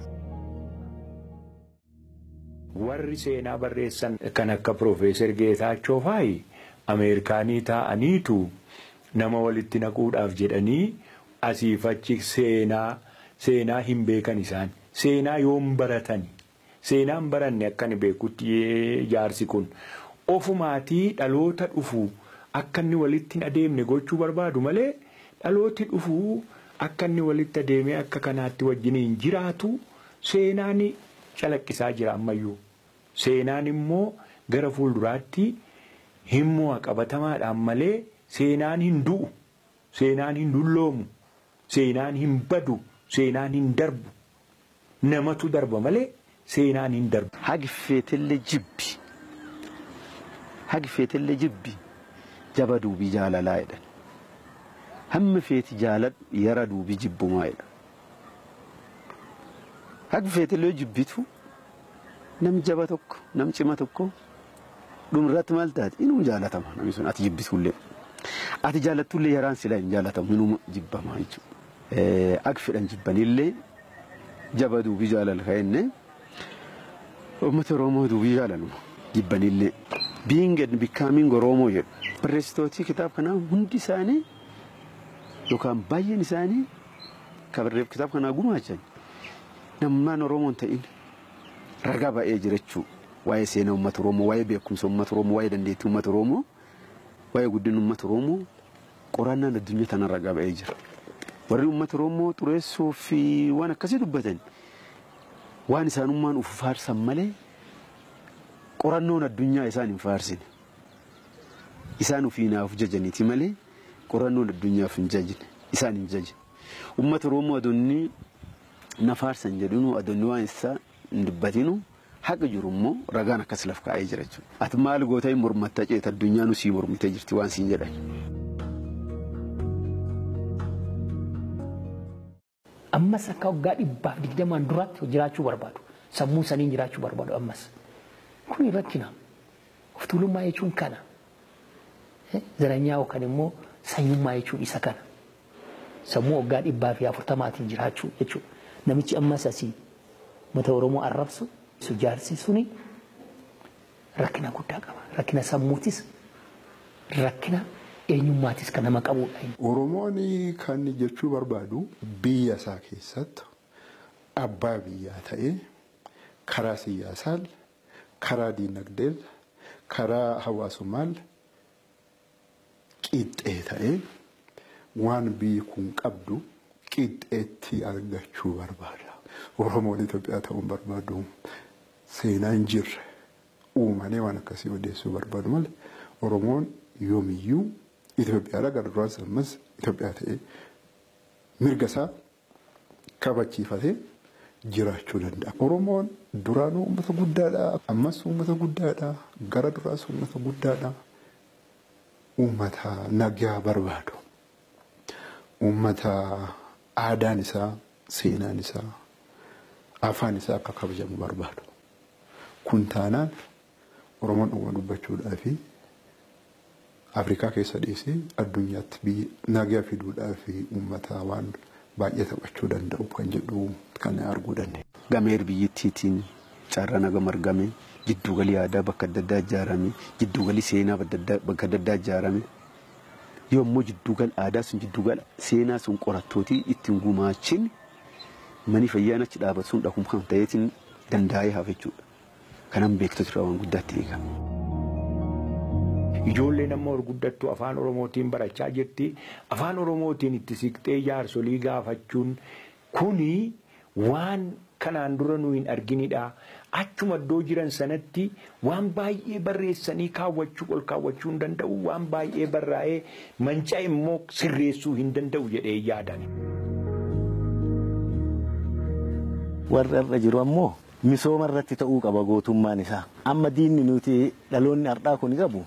warri seenaa barreessan kan akka Profeesar Geetaachoo faayi Ameerikaanii taa'aniitu nama walitti naquudhaaf jedhanii asiif achi seenaa seenaa hin beekan isaan seenaa yoom baratani seenaan baranne akka inni beekutti jaarsi kun ofumaatii dhaloota dhufu akka inni walitti hin adeemne gochuu barbaadu malee dhalooti dhufu akka inni walitti adeemee akka kanaatti wajjiniin jiraatu seenaan calaqqisaa jira ammayyuu. Seenaan immoo gara fuulduraatti himmoo qabatamaadhaan malee seenaan hin du'u, seenaan hin dulloomu, seenaan hin badu, seenaan hin darbu. Namatu darba malee seenaan hin darbu. Hagi feetillee jibbi. Hagi feetillee jibbi jaba duubii jaalalaa jedhan. Hammi feeti jaaladhu yara duubii jibbumaa jedhan. Hagi feetillee jibbitu. nam jaba tokko nam cima tokko dhumarratti maal taate inuu jaalatama namni sun ati jibbitullee ati jaallattullee yaraan silaa hin jaalatamu inuu jibbama jechuudha. Akka fedhan jibbanillee jaba duubii jaalala ka'enne uummata Oromoo duubii jaalalu jibbanillee being and becoming Oromoo jedhu barreessitootii kitaaba kanaa hundi isaanii yookaan baay'een isaanii kan barreef kitaaba kanaa gumaachan namnaan Oromoo hin ta'in. ragaa ba'ee jira jechuudha. Waa'ee seenaa uummata Oromoo, waa'ee beekumsa uummata Oromoo, waa'ee dandeettii uummata Oromoo, waa'ee guddina uummata Oromoo qorannaan addunyaa tanaan ragaa ba'ee jira. Warri uummata Oromoo xureessuu fi waan akkasii dubbatan waan isaanummaan uf faarsan malee qorannoon addunyaa isaan hin faarsine. Isaan ofii naaf jajaniiti malee qorannoon addunyaaf hin jajine. Isaan hin jajine. Uummata Oromoo adoonni na faarsan jedhinu adoonni waan isaa hin dubbatinu haqa jiru immoo ragaan akkas laf kaa'ee jira jechuudha. Ati maal goota hin mormatta ceeta addunyaan sii mormitee jirti waan siin jedhan. Ammas akka waggaa dhibbaaf digdamaan duraatti jiraachuu barbaadu. Sammuu saniin jiraachuu barbaadu ammas. Kun rakkina. Of tuulummaa jechuun kana. Zaranyaa yookaan immoo sanyummaa jechuun isa kana. Sammuu waggaa dhibbaa fi afurtamaatiin jiraachuu jechuudha. Namichi ammas asii mata Oromoo arrabsu jaarsi suni rakkina guddaa qaba. Rakkina sammuutis rakkina eenyummaatis kan nama qabudha. Oromoon kan jechuu barbaadu biyya isaa keessatti abbaa biyyaa ta'ee karaa siyaasaa, karaa diinagdee, karaa hawaasummaa qixxee ta'ee waan biyyi kun qabdu qixxeetti argachuu barbaada. Oromoon Itoophiyaa ta'uun barbaadu seenaa hin jirre uumanii waan akkasii odeessuu barbaadu malee Oromoon yoomiyyuu Itoophiyaadha gara duraas ammas Itoophiyaa ta'ee mirga isaa kabachiifatee jiraachuu danda'a. Oromoon duraanuu uummata guddaadha. Ammas uummata guddaadha. Gara duraas uummata guddaadha. Uummata nagaa barbaadu. Uummata aadaan isaa, seenaan isaa, afaan isaa akka kabajamu barbaadu. Kun taanaan Oromoon dhuguma dubbachuudhaa fi Afrikaa keessa dhiisee addunyaatti biyya nagaa fiduudhaa fi uummata waan baay'ee taphachuu danda'u kan jedhu kan arguu dandeenya. Gameer biyyattiitiin carraa nagama argame gidduugalii aadaa bakka adda addaa ijaarame gidduugalii seenaa bakka adda addaa ijaarame yommuu gidduugal aadaa sun gidduugal seenaa sun qorattootii ittiin gumaachin manii fayyaan achi dhaabatu sun dhaqum kan ta'eetiin dandaa'ee hafa jechuudha. Kanan beektota irraa waan guddaatti eegama. Ijoolleen amma gurguddattu afaan Oromootiin barachaa jirti. Afaan Oromootiin itti siqxee jaarsolii gaafachuun kuni waan kanaan dura nu hin arginidha. Achuma iddoo jiran sanatti waan baay'ee barreessanii kaawwachuu ol kaawwachuu hin danda'u. Waan baay'ee barraa'ee manca immoo sirreessuu hin danda'u jedhee yaadan. Warri irra jiru ammoo misooma irratti ta'uu qaba gootummaan isaa. Amma diinni nuti dhaloonni har'aa kun qabu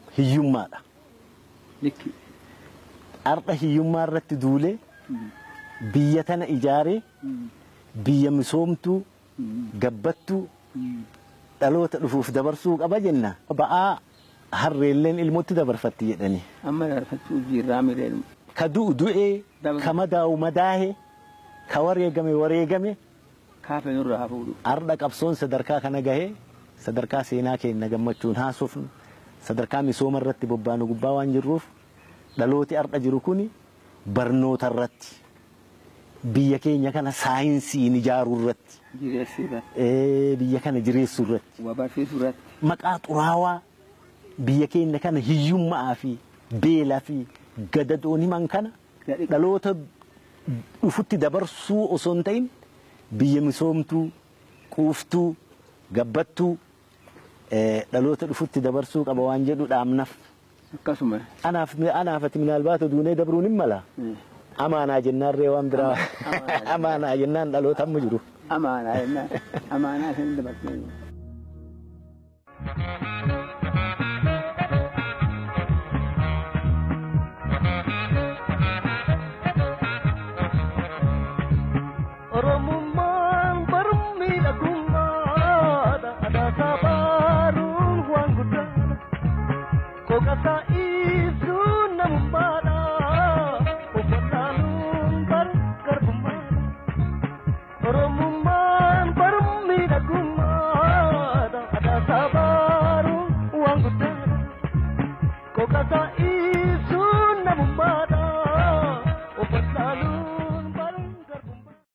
hiyyummaadha. Har'a hiyyummaa irratti duulee biyya tana ijaaree biyya misoomtuu gabbattuu dhaloota dhufuuf dabarsuu qaba jenna. Ba'aa harreelleen ilmootti dabarfatti jedhani. Amma dabarfachuu jirraa mireen. Ka du'u du'ee, ka madaa'u madaa'e, ka wareegame wareegame. Kaafe nurraa fuudhu. Har'a qabsoon sadarkaa kana gahee sadarkaa seenaa keenya gammachuun haasofnu sadarkaa misooma irratti bobbaanu gubbaa waan jirruuf dhalooti har'a jiru kuni barnoota irratti biyya keenya kana saayinsiin ijaaruu irratti Jireessuu irratti. biyya kana jireessuu irratti Waa barsiisuu irratti. maqaa xuraawaa biyya keenya kana hiyyummaa fi beelaa fi gadadoon himan kana dhaloota dhufutti dabarsuu osoo hin ta'in biyya misoomtuu quuftuu gabbattuu dhaloota dhufutti dabarsuu qaba waan jedhu dhaamnaf. Akkasuma. Anaaf anaaf ati minaalbaata duunee dabruun hin mala. Amaanaa jennaan ree waan biraa. Amaanaa jennaan dhaloota amma jiru. Amaanaa jennaan. Amaanaa kan dabarsee.